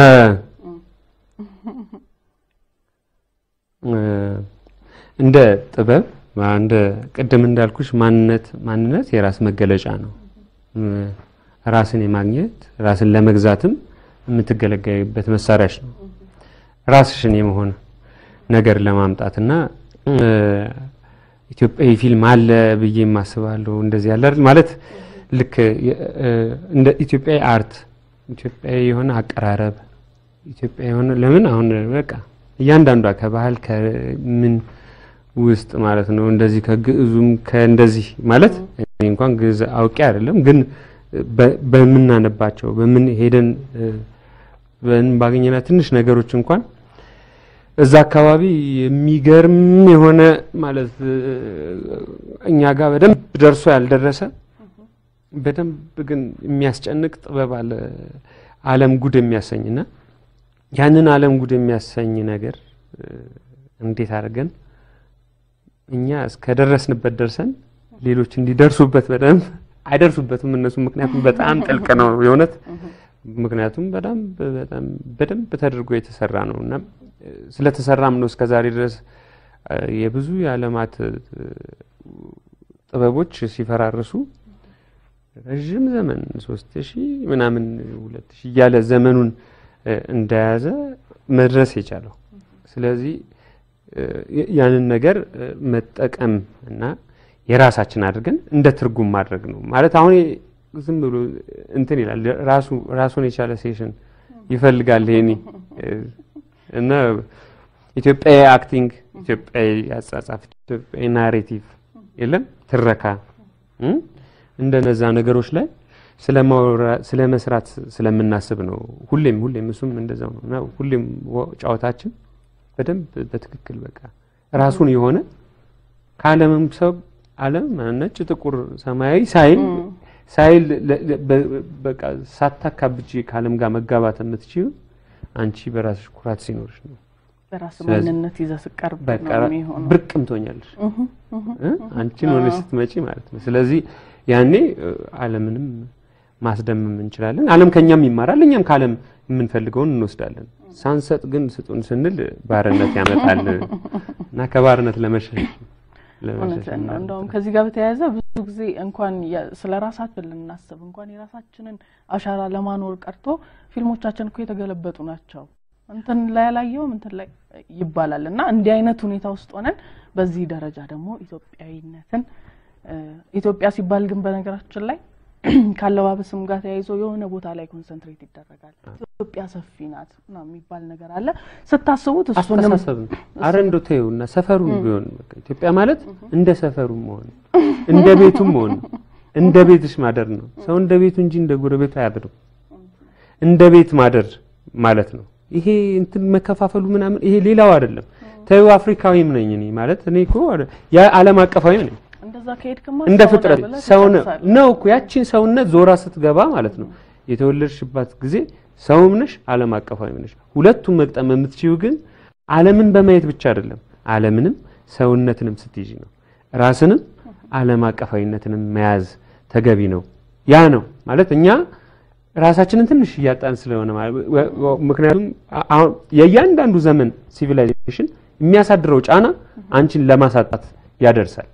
እ፣ እንደ ጥበብ እንደ ቅድም እንዳልኩሽ ማንነት ማንነት የራስ መገለጫ ነው። እ፣ ራስን የማግኘት ራስን ለመግዛትም የምትገለገይበት መሳሪያሽ ነው። ራስሽን የመሆን ነገር ለማምጣት እና እ፣ ኢትዮጵያዊ ፊልም አለ ብዬ የማስባለሁ። እንደዚህ ያለ አይደል ማለት ልክ የ- እ፣ እንደ ኢትዮጵያዊ አርት ኢትዮጵያዊ የሆነ አቀራረብ ኢትዮጵያዊ የሆነ ለምን አሁን በቃ እያንዳንዷ ከባህል ከምን ውስጥ ማለት ነው እንደዚህ ከግዕዙም ከእንደዚህ ማለት እኔ እንኳን ግዕዝ አውቄ አይደለም ግን በ- በምናነባቸው በምን ሄደን እ፣ በን ባገኘና ትንሽ ነገሮች እንኳን እዛ አካባቢ የሚገርም የሆነ ማለት እ፣ እኛ ጋር በደንብ ደርሶ ያልደረሰ በደንብ ግን የሚያስጨንቅ ጥበብ አለ። ዓለም ጉድ የሚያሰኝና ያንን ዓለም ጉድ የሚያሰኝ ነገር እ፣ እንዴት አድርገን እኛ እስከደረስንበት ደርሰን ሌሎች እንዲደርሱበት በደንብ አይደርሱበትም እነሱ ምክንያቱም በጣም ጥልቅ ነው የእውነት ምክንያቱም በጣም በጣም በደንብ ተደርጎ የተሰራ ነው እና እ፣ ስለተሰራም ነው እስከዛሬ ድረስ እ፣ የብዙ የዓለማት እ፣ ጥበቦች ሲፈራርሱ ረዥም ዘመን ሶስት ሺህ ምናምን ሁለት ሺህ እያለ ዘመኑን እ፣ እንደያዘ መድረስ የቻለው ስለዚህ እ፣ ያ- ያንን ነገር እ፣ መጠቀም እና የራሳችን አድርገን እንደ ትርጉም ማድረግ ነው ማለት አሁን ዝም ብሎ እንትን ይላል ራሱ ራሱን የቻለ ሴሽን ይፈልጋል ይሄኔ እ፣ እና ኢትዮጵያዊ አክቲንግ ኢትዮጵያዊ አጻጻፍ ኢትዮጵያዊ ናሬቲቭ የለም ትረካ እ? እንደነዛ ነገሮች ላይ ስለማውራ- ስለ መስራት ስለምናስብ ነው። ሁሌም ሁሌም እሱም እንደዛው ነው እና ሁሌም ወ- ጨዋታችን በደንብ በትክክል በቃ ራሱን የሆነ ከዓለምም ሰው ዓለም ነጭ፣ ጥቁር፣ ሰማያዊ ሳይል ሳይል ለ- ለ- በ- በቃ ሳታካብጂ ከዓለም ጋር መጋባት የምትችይው አንቺ በራስሽ ኩራት ሲኖርሽ ነው። በራስ ስለዚህ ማንነት ይዘህ ስቀርብ በቃ ነው የሚሆነው። ብርቅም ትሆኛለሽ እ? አንቺን ሆነሽ ስትመጪ ማለት ነው። ስለዚህ ያኔ እ፣ ዓለምንም ማስደመም እንችላለን። ዓለም ከኛም ይማራል፣ እኛም ከዓለም የምንፈልገውን እንወስዳለን። ሳንሰጥ ግን ስጡን ስንል ባርነት ያመጣል እና ከባርነት ለመሸሽ ለመሸሽ እውነትን ነው። እንደውም ከዚህ ጋር በተያያዘ ብዙ ጊዜ እንኳን የ- ስለ ራሳችን ልናስብ እንኳን የራሳችንን አሻራ ለማኖር ቀርቶ ፊልሞቻችን እኮ የተገለበጡ ናቸው። እንትን ላይ ያላየውም እንትን ላይ ይባላል እና እንዲህ አይነት ሁኔታ ውስጥ ሆነን በዚህ ደረጃ ደግሞ ኢትዮጵያዊነትን እ፣ ኢትዮጵያ ሲባል ግን በነገራችን ላይ ካለባበስም ጋር ተያይዞ የሆነ ቦታ ላይ ኮንሰንትሬት ይደረጋል። ኢትዮጵያ ሰፊ ናት ምናምን የሚባል ነገር አለ። ስታስቡት እሱንም አስተሳሰብ ነው። አረ እንደው ተይው እና ሰፈሩም ቢሆን በቃ ኢትዮጵያ ማለት እንደ ሰፈሩ መሆን እንደ ቤቱም መሆን እንደ ቤትሽ ማደር ነው። ሰው እንደ ቤቱ እንጂ እንደ ጎረቤቱ አያድርም። እንደ ቤት ማደር ማለት ነው። ይሄ እንትን መከፋፈሉ ምናምን ይሄ ሌላው አይደለም። ተይው አፍሪካዊም ነኝ እኔ ማለት እኔ እኮ ያ ዓለም አቀፋዊ ነኝ እንደዛ ከሄድክማ እንደ ሰው ነህ ፍጥረት ብለህ ሰው ነው ትጨርሳለህ። ነው እኮ ያቺን ሰውነት ዞራ ስትገባ ማለት ነው የተወለድሽባት ጊዜ ሰውም ነሽ ዓለም አቀፋዊ ነሽ። ሁለቱም መግጠም የምትችይው ግን ዓለምን በማየት ብቻ አይደለም፣ ዓለምንም ሰውነትንም ስትይዥ ነው። ራስንም ዓለም አቀፋዊነትንም መያዝ ተገቢ ነው። ያ ነው ማለት እኛ ራሳችንን ትንሽ እያጣን ስለሆነ ማለት ወ- ወ- ምክንያቱም አ- አሁን የእያንዳንዱ ዘመን ሲቪላይዜሽን የሚያሳድረው ጫና አንቺን ለማሳጣት ያደርሳል።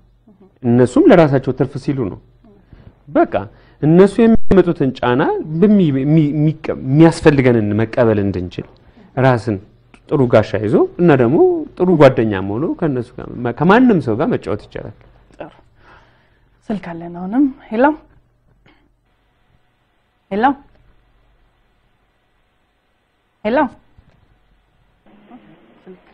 እነሱም ለራሳቸው ትርፍ ሲሉ ነው። በቃ እነሱ የሚያመጡትን ጫና በሚ- የሚ- የሚቀ- የሚያስፈልገንን መቀበል እንድንችል ራስን ጥሩ ጋሻ ይዞ እና ደግሞ ጥሩ ጓደኛም ሆኖ ከነሱ ጋር መ- ከማንም ሰው ጋር መጫወት ይቻላል። ጥሩ ስልክ አለን። አሁንም ሄሎ ሄሎ ሄሎ ስልክ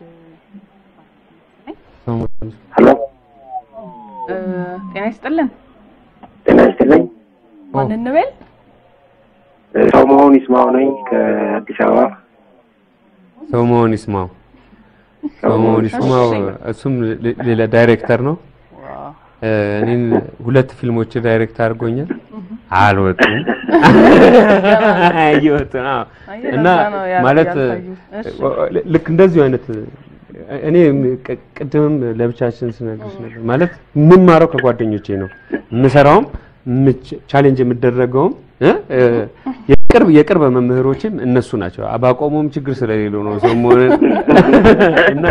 ሄሎ እ፣ ጤና ይስጥልን። ጤና ይስጥልኝ። ማን እንበል? ሰው መሆን ይስማው ነኝ ከአዲስ አበባ። ሰው መሆን ይስማው፣ ሰው መሆን ይስማው። እሱም ሌ- ሌላ ዳይሬክተር ነው። ዋው እ፣ እኔን ሁለት ፊልሞች ዳይሬክት አድርጎኛል። አልወጡም እየወጡ ነው። አየህ፣ እና ለዛ ነው ያ- ማለት ያልታዩት። እሺ። ልክ እንደዚሁ አይነት እኔ ቅ- ቅድምም ለብቻችን ስነግርሽ ነበር ማለት የምማረው ከጓደኞቼ ነው የምሰራውም የምች- ቻሌንጅ የምደረገውም እ? እ፣ የቅርብ የቅርብ መምህሮችም እነሱ ናቸው። ባቆሙም ችግር ስለሌለው ነው ሰው መሆን እና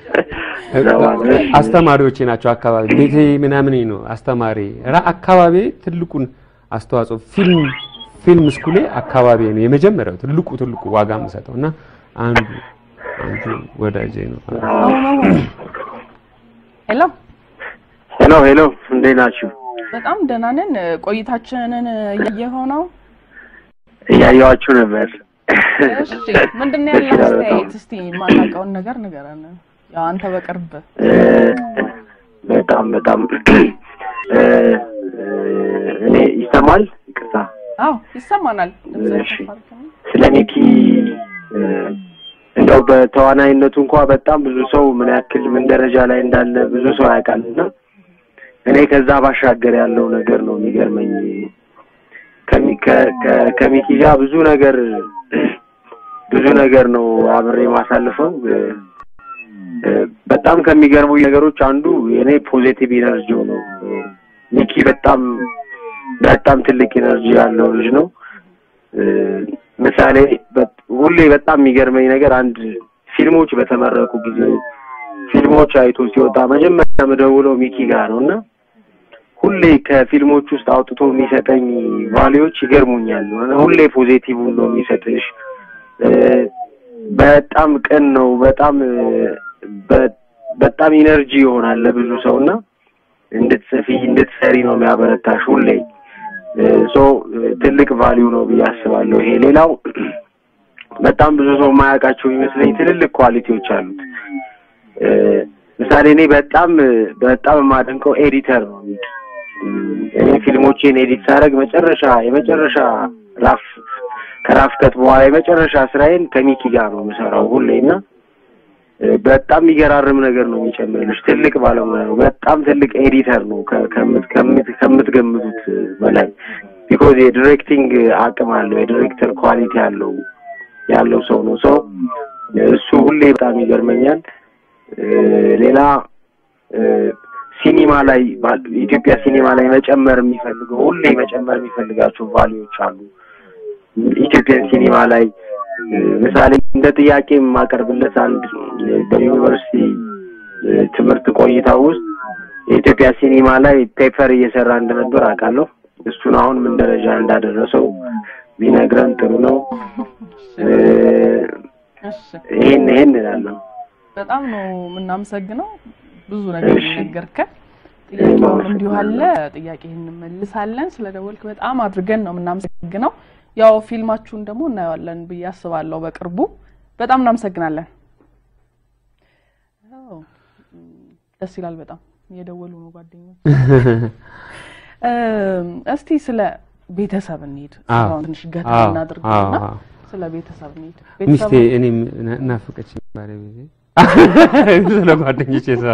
አስተማሪዎቼ ናቸው። አካባቢ ቤቴ ምናምን ነው አስተማሪ ራ አካባቢ ትልቁን አስተዋጽኦ ፊልም ፊልም ስኩሌ አካባቢ ነው የመጀመሪያው ትልቁ ትልቁ ዋጋ የምሰጠው እና አንዱ አንዱ ወዳጄ ነው። አሁን አሁን ሄሎ ሄሎ ሄሎ፣ እንዴት ናችሁ? በጣም ደህና ነን። ቆይታችንን እያየኸው ነው? እያየኋችሁ ነበር። እሺ ምንድን ነው ያለህ አስተያየት? እስቲ የማታውቀውን ነገር ንገረን። ያው አንተ በቅርብ እ፣ በጣም በጣም እ፣ እ፣ እኔ ይሰማል? ይቅርታ አዎ ይሰማናል። ድምፅህን እሺ። ከፍ አድርገህ ነው። ስለ ሚኪ እ፣ እንደው በተዋናይነቱ እንኳ በጣም ብዙ ሰው ምን ያክል ምን ደረጃ ላይ እንዳለ ብዙ ሰው ያውቃል እና እኔ ከዛ ባሻገር ያለው ነገር ነው የሚገርመኝ። ከሚ- ከ- ከ- ከሚኪ ጋር ብዙ ነገር ብዙ ነገር ነው አብሬ ማሳልፈው። እ፣ እ፣ በጣም ከሚገርሙ ነገሮች አንዱ የኔ ፖዚቲቭ ኢነርጂው ነው። እ፣ ሚኪ በጣም በጣም ትልቅ ኢነርጂ ያለው ልጅ ነው። እ፣ ምሳሌ በ- ሁሌ በጣም የሚገርመኝ ነገር አንድ ፊልሞች በተመረቁ ጊዜ ፊልሞች አይቶ ሲወጣ መጀመሪያ የምደውለው ሚኪ ጋር ነው እና ሁሌ ከፊልሞች ውስጥ አውጥቶ የሚሰጠኝ ቫሊዎች ይገርሙኛል። ሁሌ ፖዚቲቭ ነው የሚሰጥሽ። እ፣ በጣም ቅን ነው። በጣም እ፣ በ- በጣም ኢነርጂ ይሆናል ለብዙ ሰው እና እንድትጽፊ እንድትሰሪ ነው የሚያበረታሽ ሁሌ ሶ ትልቅ ቫሊዩ ነው ብዬ አስባለሁ። ይሄ ሌላው በጣም ብዙ ሰው የማያውቃቸው ይመስለኝ ትልልቅ ኳሊቲዎች አሉት። እ፣ ምሳሌ እኔ በጣም በጣም የማደንቀው ኤዲተር ነው። እኔ ፊልሞቼን ኤዲት ሳደርግ መጨረሻ የመጨረሻ ራፍ ከራፍ ከት በኋላ የመጨረሻ ስራዬን ከሚኪ ጋር ነው የምሰራው ሁሌ እና እ፣ በጣም የሚገራርም ነገር ነው የሚጨምርልሽ። ትልቅ ባለሙያ ነው። በጣም ትልቅ ኤዲተር ነው ከ- ከምት- ከምት- ከምትገምቱት በላይ ቢኮዝ የዲሬክቲንግ አቅም አለው። የዲሬክተር ኳሊቲ ያለው ያለው ሰው ነው። ሰው እሱ ሁሌ በጣም ይገርመኛል። እ፣ ሌላ እ፣ ሲኒማ ላይ ባ- ኢትዮጵያ ሲኒማ ላይ መጨመር የሚፈልገው ሁሌ መጨመር የሚፈልጋቸው ቫሊዎች አሉ። ኢትዮጵያን ሲኒማ ላይ እ፣ ምሳሌ እንደ ጥያቄ የማቀርብለት አንድ እ፣ በዩኒቨርሲቲ እ፣ ትምህርት ቆይታ ውስጥ የኢትዮጵያ ሲኒማ ላይ ፔፐር እየሰራ እንደነበር አውቃለሁ። እሱን አሁን ምን ደረጃ እንዳደረሰው ቢነግረን ጥሩ ነው። እ፣ እሺ ይሄን ይሄን እላለሁ። በጣም ነው የምናመሰግነው። ብዙ ነገር እሺ። ነገርከን። ጥያቄውም እንዲሁ አለ። ጥያቄህን እንመልሳለን። ስለደወልክ በጣም አድርገን ነው የምናመሰግነው። ያው ፊልማችሁን ደግሞ እናየዋለን ብዬ አስባለሁ በቅርቡ። በጣም እናመሰግናለን። አዎ፣ እም፣ ደስ ይላል በጣም እየደወሉ ነው ጓደኞች። እም፣ እስቲ ስለ ቤተሰብ እንሂድ። አዎ። አሁን ትንሽ ገታ አዎ፣ እናድርገውና አዎ፣ አዎ። ስለ ቤተሰብ እንሂድ። ሚስቴ ቤተሰብ እኔም ና- ናፈቀች ባለቤቴ ስለ ጓደኞቼ ሰው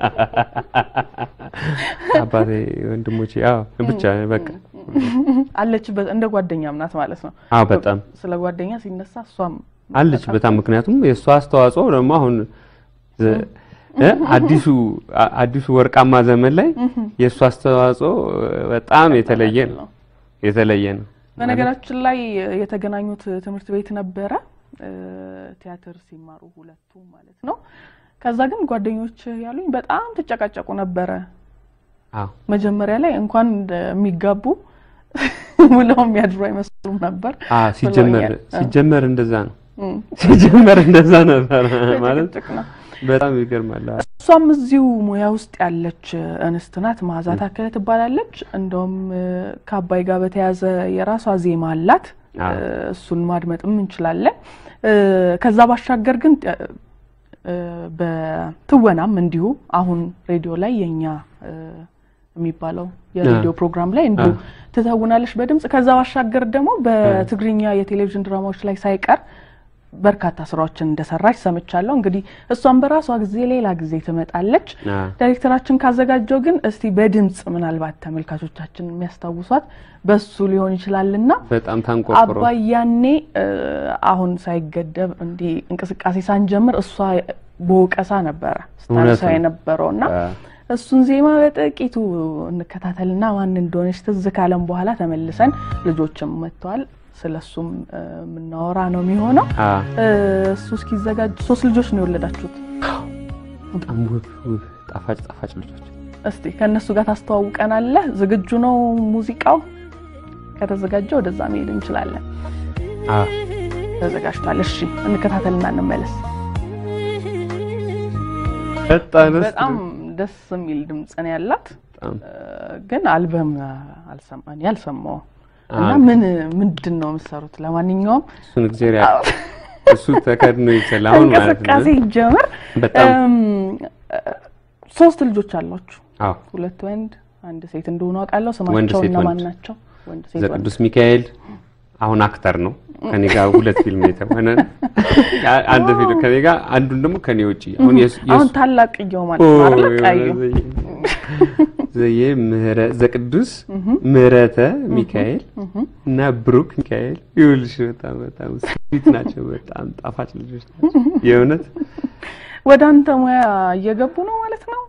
አባቴ ወንድሞቼ አዎ ብቻ በቃ አለችበት እንደ ጓደኛም ናት ማለት ነው። አዎ በጣም ስለ ጓደኛ ሲነሳ እሷም አለች በጣም ምክንያቱም የእሷ አስተዋጽኦ ደግሞ አሁን ዘ- እ አዲሱ አ- አዲሱ ወርቃማ ዘመን ላይ የእሱ አስተዋጽኦ በጣም የተለየ ነው የተለየ ነው በነገራችን ላይ የተገናኙት ትምህርት ቤት ነበረ እ፣ ቲያትር ሲማሩ ሁለቱ ማለት ነው። ከዛ ግን ጓደኞች ያሉኝ በጣም ትጨቃጨቁ ነበረ። አዎ መጀመሪያ ላይ እንኳን የሚጋቡ ውለው የሚያድሩ አይመስሉም ነበር። አዎ ሲጀመር ብለውኛል። ሲጀመር እንደዛ ነው እም፣ ሲጀመር እንደዛ ነበር ማለት ጭቅጭቅ ነው። በጣም ይገርማል አዎ። እሷም እዚሁ ሙያ ውስጥ ያለች እንስት ናት። መዓዛ ታከለ ትባላለች። እንደውም እ፣ ከአባይ ጋር በተያያዘ የራሷ ዜማ አላት። አዎ። እ፣ እሱን ማድመጥም እንችላለን። እ፣ ከዛ ባሻገር ግን እ፣ እ፣ በትወናም እንዲሁ አሁን ሬዲዮ ላይ የኛ እ፣ የሚባለው የሬዲዮ ፕሮግራም ላይ እንዲሁ አዎ። ትተውናለች በድምጽ። ከዛ ባሻገር ደግሞ በትግርኛ የቴሌቪዥን ድራማዎች ላይ ሳይቀር በርካታ ስራዎችን እንደሰራች ሰምቻለሁ። እንግዲህ እሷም በራሷ ጊዜ ሌላ ጊዜ ትመጣለች። አዎ። ዳይሬክተራችን ካዘጋጀው ግን እስቲ በድምጽ ምናልባት ተመልካቾቻችን የሚያስታውሷት በሱ ሊሆን ይችላልና በጣም ታንቆርቆሮ አባይ ያኔ እ፣ አሁን ሳይገደብ እንዲህ እንቅስቃሴ ሳንጀምር እሷ በወቀሳ ነበረ ስታነሳ ነው። የነበረው እና አዎ። እሱን ዜማ በጥቂቱ እንከታተልና ማን እንደሆነች ትዝ ካለም በኋላ ተመልሰን ልጆችም መጥተዋል። ስለ እሱም እ፣ የምናወራ ነው የሚሆነው። አዎ። እ፣ እሱ እስኪዘጋጅ ሶስት ልጆች ነው የወለዳችሁት። በጣም ውብ ውብ ጣፋጭ ጣፋጭ ልጆች እስቲ ከእነሱ ጋር ታስተዋውቀናለህ። ዝግጁ ነው ሙዚቃው? ከተዘጋጀ ወደዛ መሄድ እንችላለን። አዎ። ተዘጋጅቷል። እሺ እንከታተልና እንመለስ። በጣም ደስ በጣም ደስ የሚል ድምፅ ነው ያላት። በጣም እ፣ ግን አልበም አልሰማ እኔ አልሰማሁም እና አዎ። ምን ምንድን ነው የምትሰሩት? ለማንኛውም እሱን እግዚአብሔር ያውቃል። እሱ ተከድኖ ይችላል አሁን ማለት ነው እንቅስቃሴ ይጀምር። በጣም እም፣ ሶስት ልጆች አሏችሁ፣ አዎ ሁለት ወንድ አንድ ሴት እንደሆኑ አውቃለሁ። ወንድ፣ ስማቸው ሴት፣ እነማን ወንድ። ናቸው? ወንድ ሴት ወንድ። ዘቅዱስ ሚካኤል አሁን አክተር ነው ከኔ ጋር ሁለት ፊልም የተሆነ አንድ ፊልም ከኔ ጋር አንዱን ደግሞ ከኔ ውጪ አሁን የሱ- አሁን የሱ- ታላቅ እየው ማለት ነው አይደል? ቀዩ ዘዬ ምህረ ዘቅዱስ ምህረተ ሚካኤል እና ብሩክ ሚካኤል ይኸውልሽ በጣም በጣም ስዊት ናቸው። በጣም ጣፋጭ ልጆች ናቸው የእውነት ወደ አንተ ሙያ እየገቡ ነው ማለት ነው።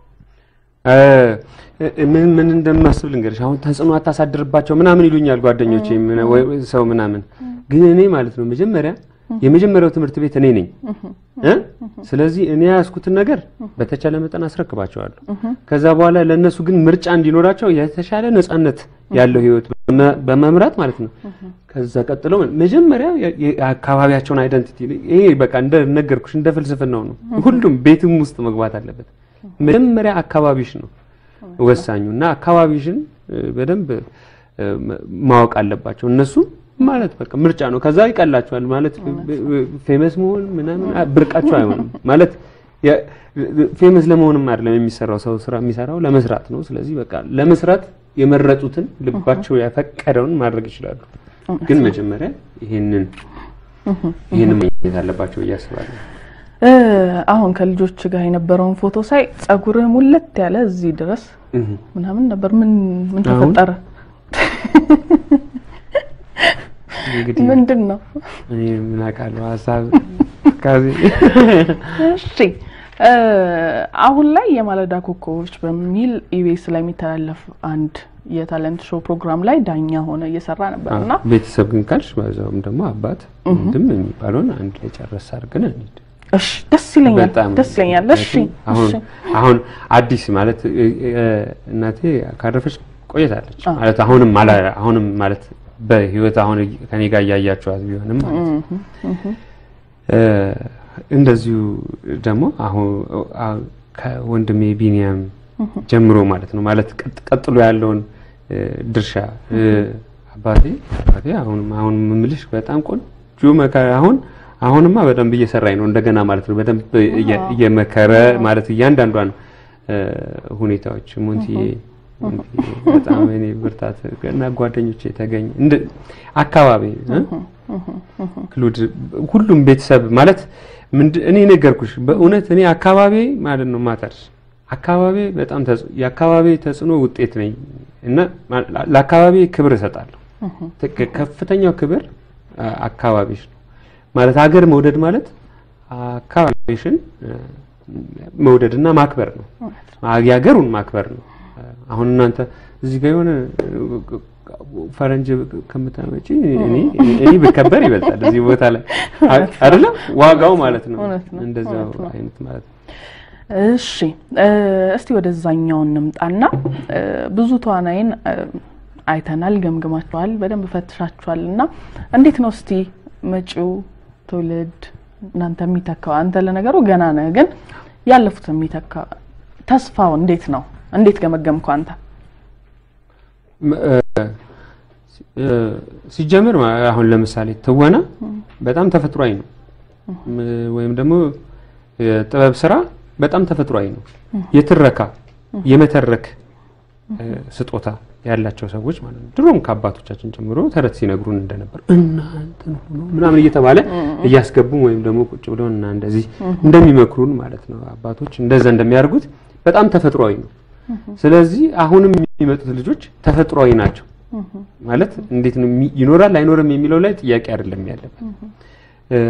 እ፣ ምን ምን እንደማስብ ልንገርሽ። አሁን ተጽዕኖ አታሳድርባቸው ምናምን ይሉኛል ጓደኞቼ ምን- ወይ ወይ ሰው ምናምን፣ ግን እኔ ማለት ነው መጀመሪያ የመጀመሪያው ትምህርት ቤት እኔ ነኝ እ? ስለዚህ እኔ ያዝኩትን ነገር በተቻለ መጠን አስረክባቸዋለሁ። ከዛ በኋላ ለእነሱ ግን ምርጫ እንዲኖራቸው የተሻለ ነጻነት ያለው ህይወት በመ- በመምራት ማለት ነው። ከዛ ቀጥሎ መጀመሪያ የ- የአካባቢያቸውን አይደንቲቲ ይሄ በቃ እንደ ነገርኩሽ እንደ ፍልስፍናው ነው። ሁሉም ቤትም ውስጥ መግባት አለበት። መጀመሪያ አካባቢሽ ነው ወሳኙ እና አካባቢሽን እ፣ በደንብ እ፣ ማ- ማወቅ አለባቸው እነሱ ማለት በቃ ምርጫ ነው። ከዛ ይቀላቸዋል ማለት ፌመስ መሆን ምናምን አ- ብርቃቸው አይሆንም ማለት የ- ፌመስ ለመሆንም አይደለም የሚሰራው ሰው ስራ የሚሰራው ለመስራት ነው። ስለዚህ በቃ ለመስራት የመረጡትን ልባቸው ያፈቀደውን ማድረግ ይችላሉ። ግን መጀመሪያ ይሄንን ይሄንን ማግኘት አለባቸው ብዬ አስባለሁ። እ፣ አሁን ከልጆች ጋር የነበረውን ፎቶ ሳይ ጸጉርህ ሙለት ያለ እዚህ ድረስ እህ። ምናምን ነበር። ምን ምን አሁን? ተፈጠረ? እንግዲህ ምንድን ነው? እኔ ምን አውቃለሁ ሀሳብ ከዚህ እሺ እ፣ አሁን ላይ የማለዳ ኮከቦች በሚል ኢቢኤስ ላይ የሚተላለፍ አንድ የታለንት ሾው ፕሮግራም ላይ ዳኛ ሆነ እየሰራ ነበር እና ቤተሰብ ግን ካልሽ በዛውም ደግሞ አባት ወንድም የሚባለውን አንድ ላይ ጨረስ አድርገን እንሂድ። እሺ ደስ ይለኛል፣ በጣም ደስ ይለኛል። እሺ አሁን እሺ አሁን አዲስ ማለት እ- እ- እናቴ ካረፈች ቆይታለች አዎ። ማለት አሁንም አላ አሁንም ማለት በህይወት አሁን ከኔ ጋር እያያቸዋት ቢሆንም ማለት ነው። እ፣ እንደዚሁ ደግሞ አሁን አ- ከወንድሜ ቢኒያም ጀምሮ ማለት ነው ማለት ቀጥ- ቀጥሎ ያለውን እ፣ ድርሻ እ፣ አባቴ አባቴ አሁንም አሁን የምልሽ በጣም ቆንጆ መከራ አሁን አሁንማ በደንብ እየሰራኝ ነው እንደገና ማለት ነው በደንብ እየ- እየመከረ ማለት እያንዳንዷን እ፣ ሁኔታዎች ሙንቲዬ ሙንቲዬ በጣም እኔ ብርታት እና ጓደኞቼ ተገኝ እንደ አካባቢ እ? ክሉድ ሁሉም ቤተሰብ ማለት ምንድ- እኔ ነገርኩሽ በእውነት እኔ አካባቢ ማለት ነው ማተርስ አካባቢ በጣም ተጽ- የአካባቢ ተጽዕኖ ውጤት ነኝ እና ማ- ለአካባቢ ክብር እሰጣለሁ። ትክ- ከፍተኛው ክብር አ- አካባቢሽ ነው ማለት ሀገር መውደድ ማለት አካባቢሽን እ፣ መውደድና ማክበር ነው። የሀገሩን ማክበር ነው። አሁን እናንተ እዚህ ጋር የሆነ ፈረንጅ ከምታመጪ እኔ እኔ ብከበር ይበልጣል እዚህ ቦታ ላይ አይደለ? ዋጋው ማለት ነው። እውነት ነው፣ እንደዛው እውነት ነው። አይነት ማለት ነው። እሺ እ፣ እስቲ ወደዛኛው እንምጣና እ፣ ብዙ ተዋናይን እ፣ አይተናል፣ ገምግማችኋል፣ በደንብ ፈትሻችኋል እና እንዴት ነው እስቲ መጪው ትውልድ እናንተ የሚተካው አንተ ለነገሩ ገና ነህ፣ ግን ያለፉት የሚተካ ተስፋው እንዴት ነው? እንዴት ገመገምከው አንተ? ም- እ፣ እ፣ ሲጀምር ማ- አሁን ለምሳሌ ትወና በጣም ተፈጥሯዊ ነው ም- ወይም ደግሞ የጥበብ ስራ በጣም ተፈጥሯዊ ነው። የትረካ የመተረክ እ፣ ስጦታ ያላቸው ሰዎች ማለት ነው። ድሮም ከአባቶቻችን ጀምሮ ተረት ሲነግሩን እንደነበር እናንተን ሆኖ ምናምን እየተባለ እያስገቡ ወይም ደግሞ ቁጭ ብለው እና እንደዚህ እንደሚመክሩን ማለት ነው አባቶች እንደዛ እንደሚያደርጉት በጣም ተፈጥሯዊ ነው። ስለዚህ አሁንም የሚመጡት ልጆች ተፈጥሯዊ ናቸው ማለት እንዴት ነው የሚ- ይኖራል አይኖርም የሚለው ላይ ጥያቄ አይደለም ያለበት። እ፣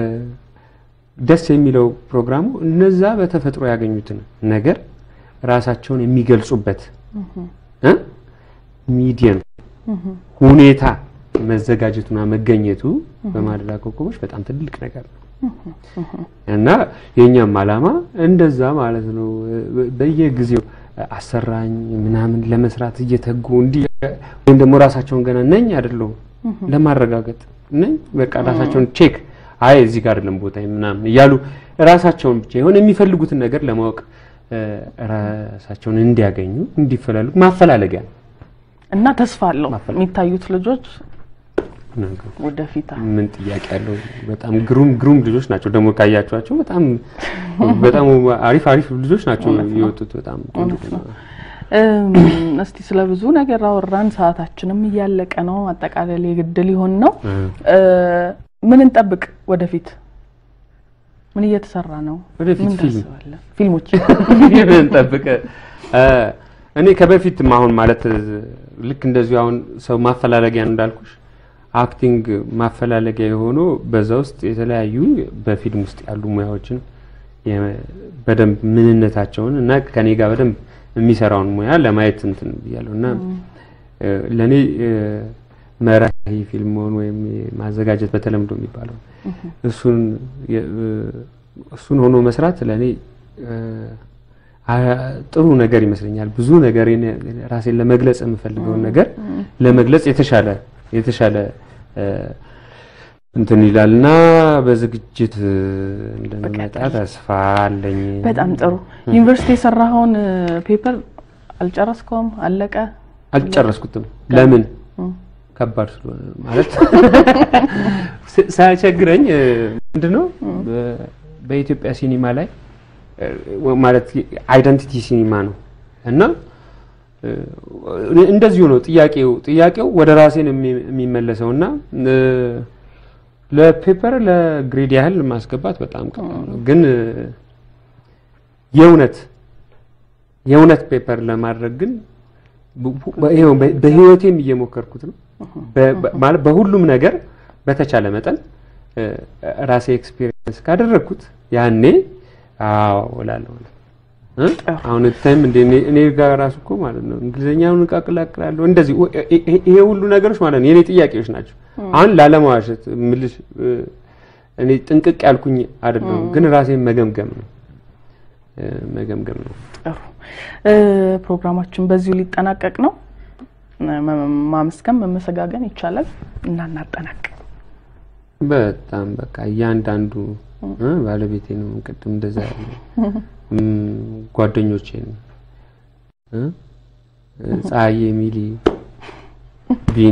ደስ የሚለው ፕሮግራሙ እነዛ በተፈጥሮ ያገኙትን ነገር ራሳቸውን የሚገልጹበት እ ሚዲየም ሁኔታ መዘጋጀቱና መገኘቱ በማለዳ ኮከቦች በጣም ትልቅ ነገር ነው እና የእኛም ዓላማ እንደዛ ማለት ነው። በየጊዜው አሰራኝ ምናምን ለመስራት እየተጉ እንዲህ ወይም ደግሞ ራሳቸውን ገና ነኝ አይደለሁም ለማረጋገጥ ነኝ በቃ ራሳቸውን ቼክ አይ እዚህ ጋር አይደለም ቦታ ምናምን እያሉ ራሳቸውን ብቻ የሆነ የሚፈልጉትን ነገር ለማወቅ እ፣ ራሳቸውን እንዲያገኙ እንዲፈላልጉ ማፈላለጊያ ነው። እና ተስፋ አለው ማፈል- የሚታዩት ልጆች ነገሩ ወደፊት ምን ጥያቄ ያለው በጣም ግሩም ግሩም ልጆች ናቸው። ደግሞ ካያቸዋቸው በጣም በጣም አሪፍ አሪፍ ልጆች ናቸው የወጡት። በጣም ቆንጆ ነው። እም፣ እስቲ ስለ ብዙ ነገር አወራን። ሰዓታችንም እያለቀ ነው። አጠቃላይ የግድ ሊሆን ነው። እ፣ ምን እንጠብቅ ወደፊት? ምን እየተሰራ ነው? ወደፊት ምን ፊልም። ታስባለህ? ፊልሞች ምን ጠብቀ እኔ ከበፊትም አሁን ማለት ልክ እንደዚሁ አሁን ሰው ማፈላለጊያ ነው እንዳልኩሽ አክቲንግ ማፈላለጊያ የሆኑ በዛ ውስጥ የተለያዩ በፊልም ውስጥ ያሉ ሙያዎችን የ- በደንብ ምንነታቸውን እና ከኔ ጋር በደንብ የሚሰራውን ሙያ ለማየት እንትን ብያለሁ እና እ፣ ለእኔ እ፣ መራሂ ፊልም መሆን ወይም ማዘጋጀት በተለምዶ የሚባለው እሱን የ- እ፣ እሱን ሆኖ መስራት ለእኔ እ፣ አ- ጥሩ ነገር ይመስለኛል። ብዙ ነገር ራሴን ለመግለጽ የምፈልገውን ነገር ለመግለጽ የተሻለ የተሻለ እ፣ እንትን ይላል እና በዝግጅት እ፣ እንደምመጣ ተስፋ አለኝ። በጣም ጥሩ። ዩኒቨርሲቲ የሰራኸውን ፔፐር አልጨረስከውም? አለቀ? አልጨረስኩትም። ለምን? እም፣ ከባድ ስለሆነ ማለት ስ- ሳያቸግረኝ እ፣ ምንድነው በ- በኢትዮጵያ ሲኒማ ላይ እ፣ ማለት አይደንቲቲ ሲኒማ ነው እና እ፣ እንደዚሁ ነው ጥያቄው ጥያቄው ወደ ራሴን የሚ- የሚመለሰው እና እ፣ ለፔፐር ለግሬድ ያህል ማስገባት በጣም ቀላል ነው። ግን እ፣ የእውነት የእውነት ፔፐር ለማድረግ ግን ቡ- ቡ- ይኸው በ- በህይወቴም እየሞከርኩት ነው። በ- በ- ማለት በሁሉም ነገር በተቻለ መጠን እ፣ ራሴ ኤክስፒሪየንስ ካደረግኩት ያኔ አዎ እላለሁ ማለት ነው። እ? አሁን ታይም እንደ እኔ- እኔ ጋር ራሱ እኮ ማለት ነው እንግሊዘኛውን እቃቅላቅላለሁ እንደዚህ ወ- ይ- ይ- ይሄ ሁሉ ነገሮች ማለት ነው የኔ ጥያቄዎች ናቸው። አሁን ላለመዋሸት ምልሽ እ፣ እኔ ጥንቅቅ ያልኩኝ አይደለም፣ ግን ራሴን መገምገም ነው እ፣ መገምገም ነው። ጥሩ እ፣ ፕሮግራማችን በዚሁ ሊጠናቀቅ ነው። መ- ማመስገን መመሰጋገን ይቻላል እና እናጠናቅ። በጣም በቃ እያንዳንዱ እ፣ ባለቤቴ ነው ቅድም እንደዛ ያለ እም፣ ጓደኞቼን እ፣ ፀሐዬ፣ ሚሊ፣ ቢኒ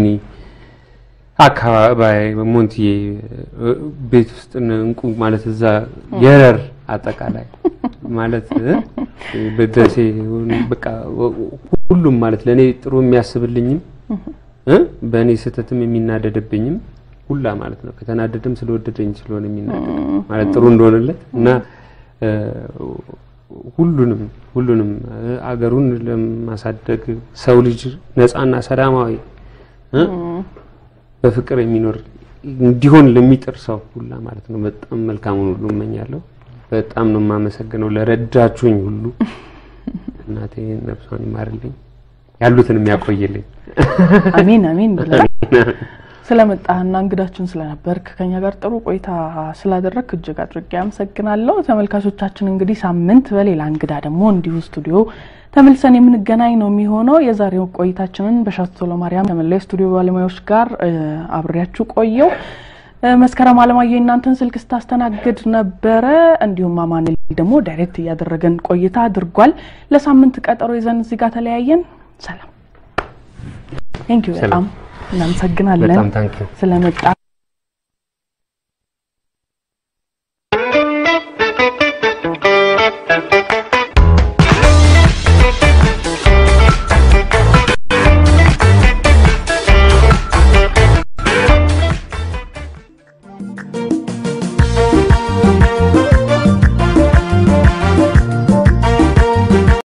አካባቢ ሞንትዬ እ፣ ቤት ውስጥ እነ እንቁ ማለት እዛ የረር አጠቃላይ ማለት እ፣ በደሴ በቃ ሁሉም ማለት ለእኔ ጥሩ የሚያስብልኝም እ፣ በእኔ ስህተትም የሚናደድብኝም ሁላ ማለት ነው። ከተናደድም ስለወደደኝ ስለሆነ የሚናደድ ማለት ጥሩ እንደሆነለት እና እ፣ ሁሉንም ሁሉንም እ፣ አገሩን ለማሳደግ ሰው ልጅ ነፃና ሰላማዊ እ፣ በፍቅር የሚኖር እንዲሆን ለሚጥር ሰው ሁላ ማለት ነው በጣም መልካሙን ሁሉ እመኛለሁ። በጣም ነው የማመሰግነው ለረዳችሁኝ ሁሉ። እናቴ ነፍሷን ይማርልኝ፣ ያሉትን የሚያቆይልኝ። አሜን አሜን ብለናል። ስለመጣህና እንግዳችን ስለነበርክ ከኛ ጋር ጥሩ ቆይታ ስላደረግክ እጅግ አድርጌ አመሰግናለሁ። ተመልካቾቻችን እንግዲህ ሳምንት በሌላ እንግዳ ደግሞ እንዲሁ ስቱዲዮ ተመልሰን የምንገናኝ ነው የሚሆነው። የዛሬው ቆይታችንን በሻቶ ለማርያም ከመላው ስቱዲዮ ባለሙያዎች ጋር እ፣ አብሬያችሁ ቆየው። እ፣ መስከረም አለማየሁ የእናንተን ስልክ ስታስተናግድ ነበረ። እንዲሁም አማኑኤል ደግሞ ዳይሬክት እያደረገን ቆይታ አድርጓል። ለሳምንት ቀጠሮ ይዘን እዚህ ጋር ተለያየን። ሰላም ቴንኪዩ። በጣም እናመሰግናለን በጣም ታንኪ ስለመጣ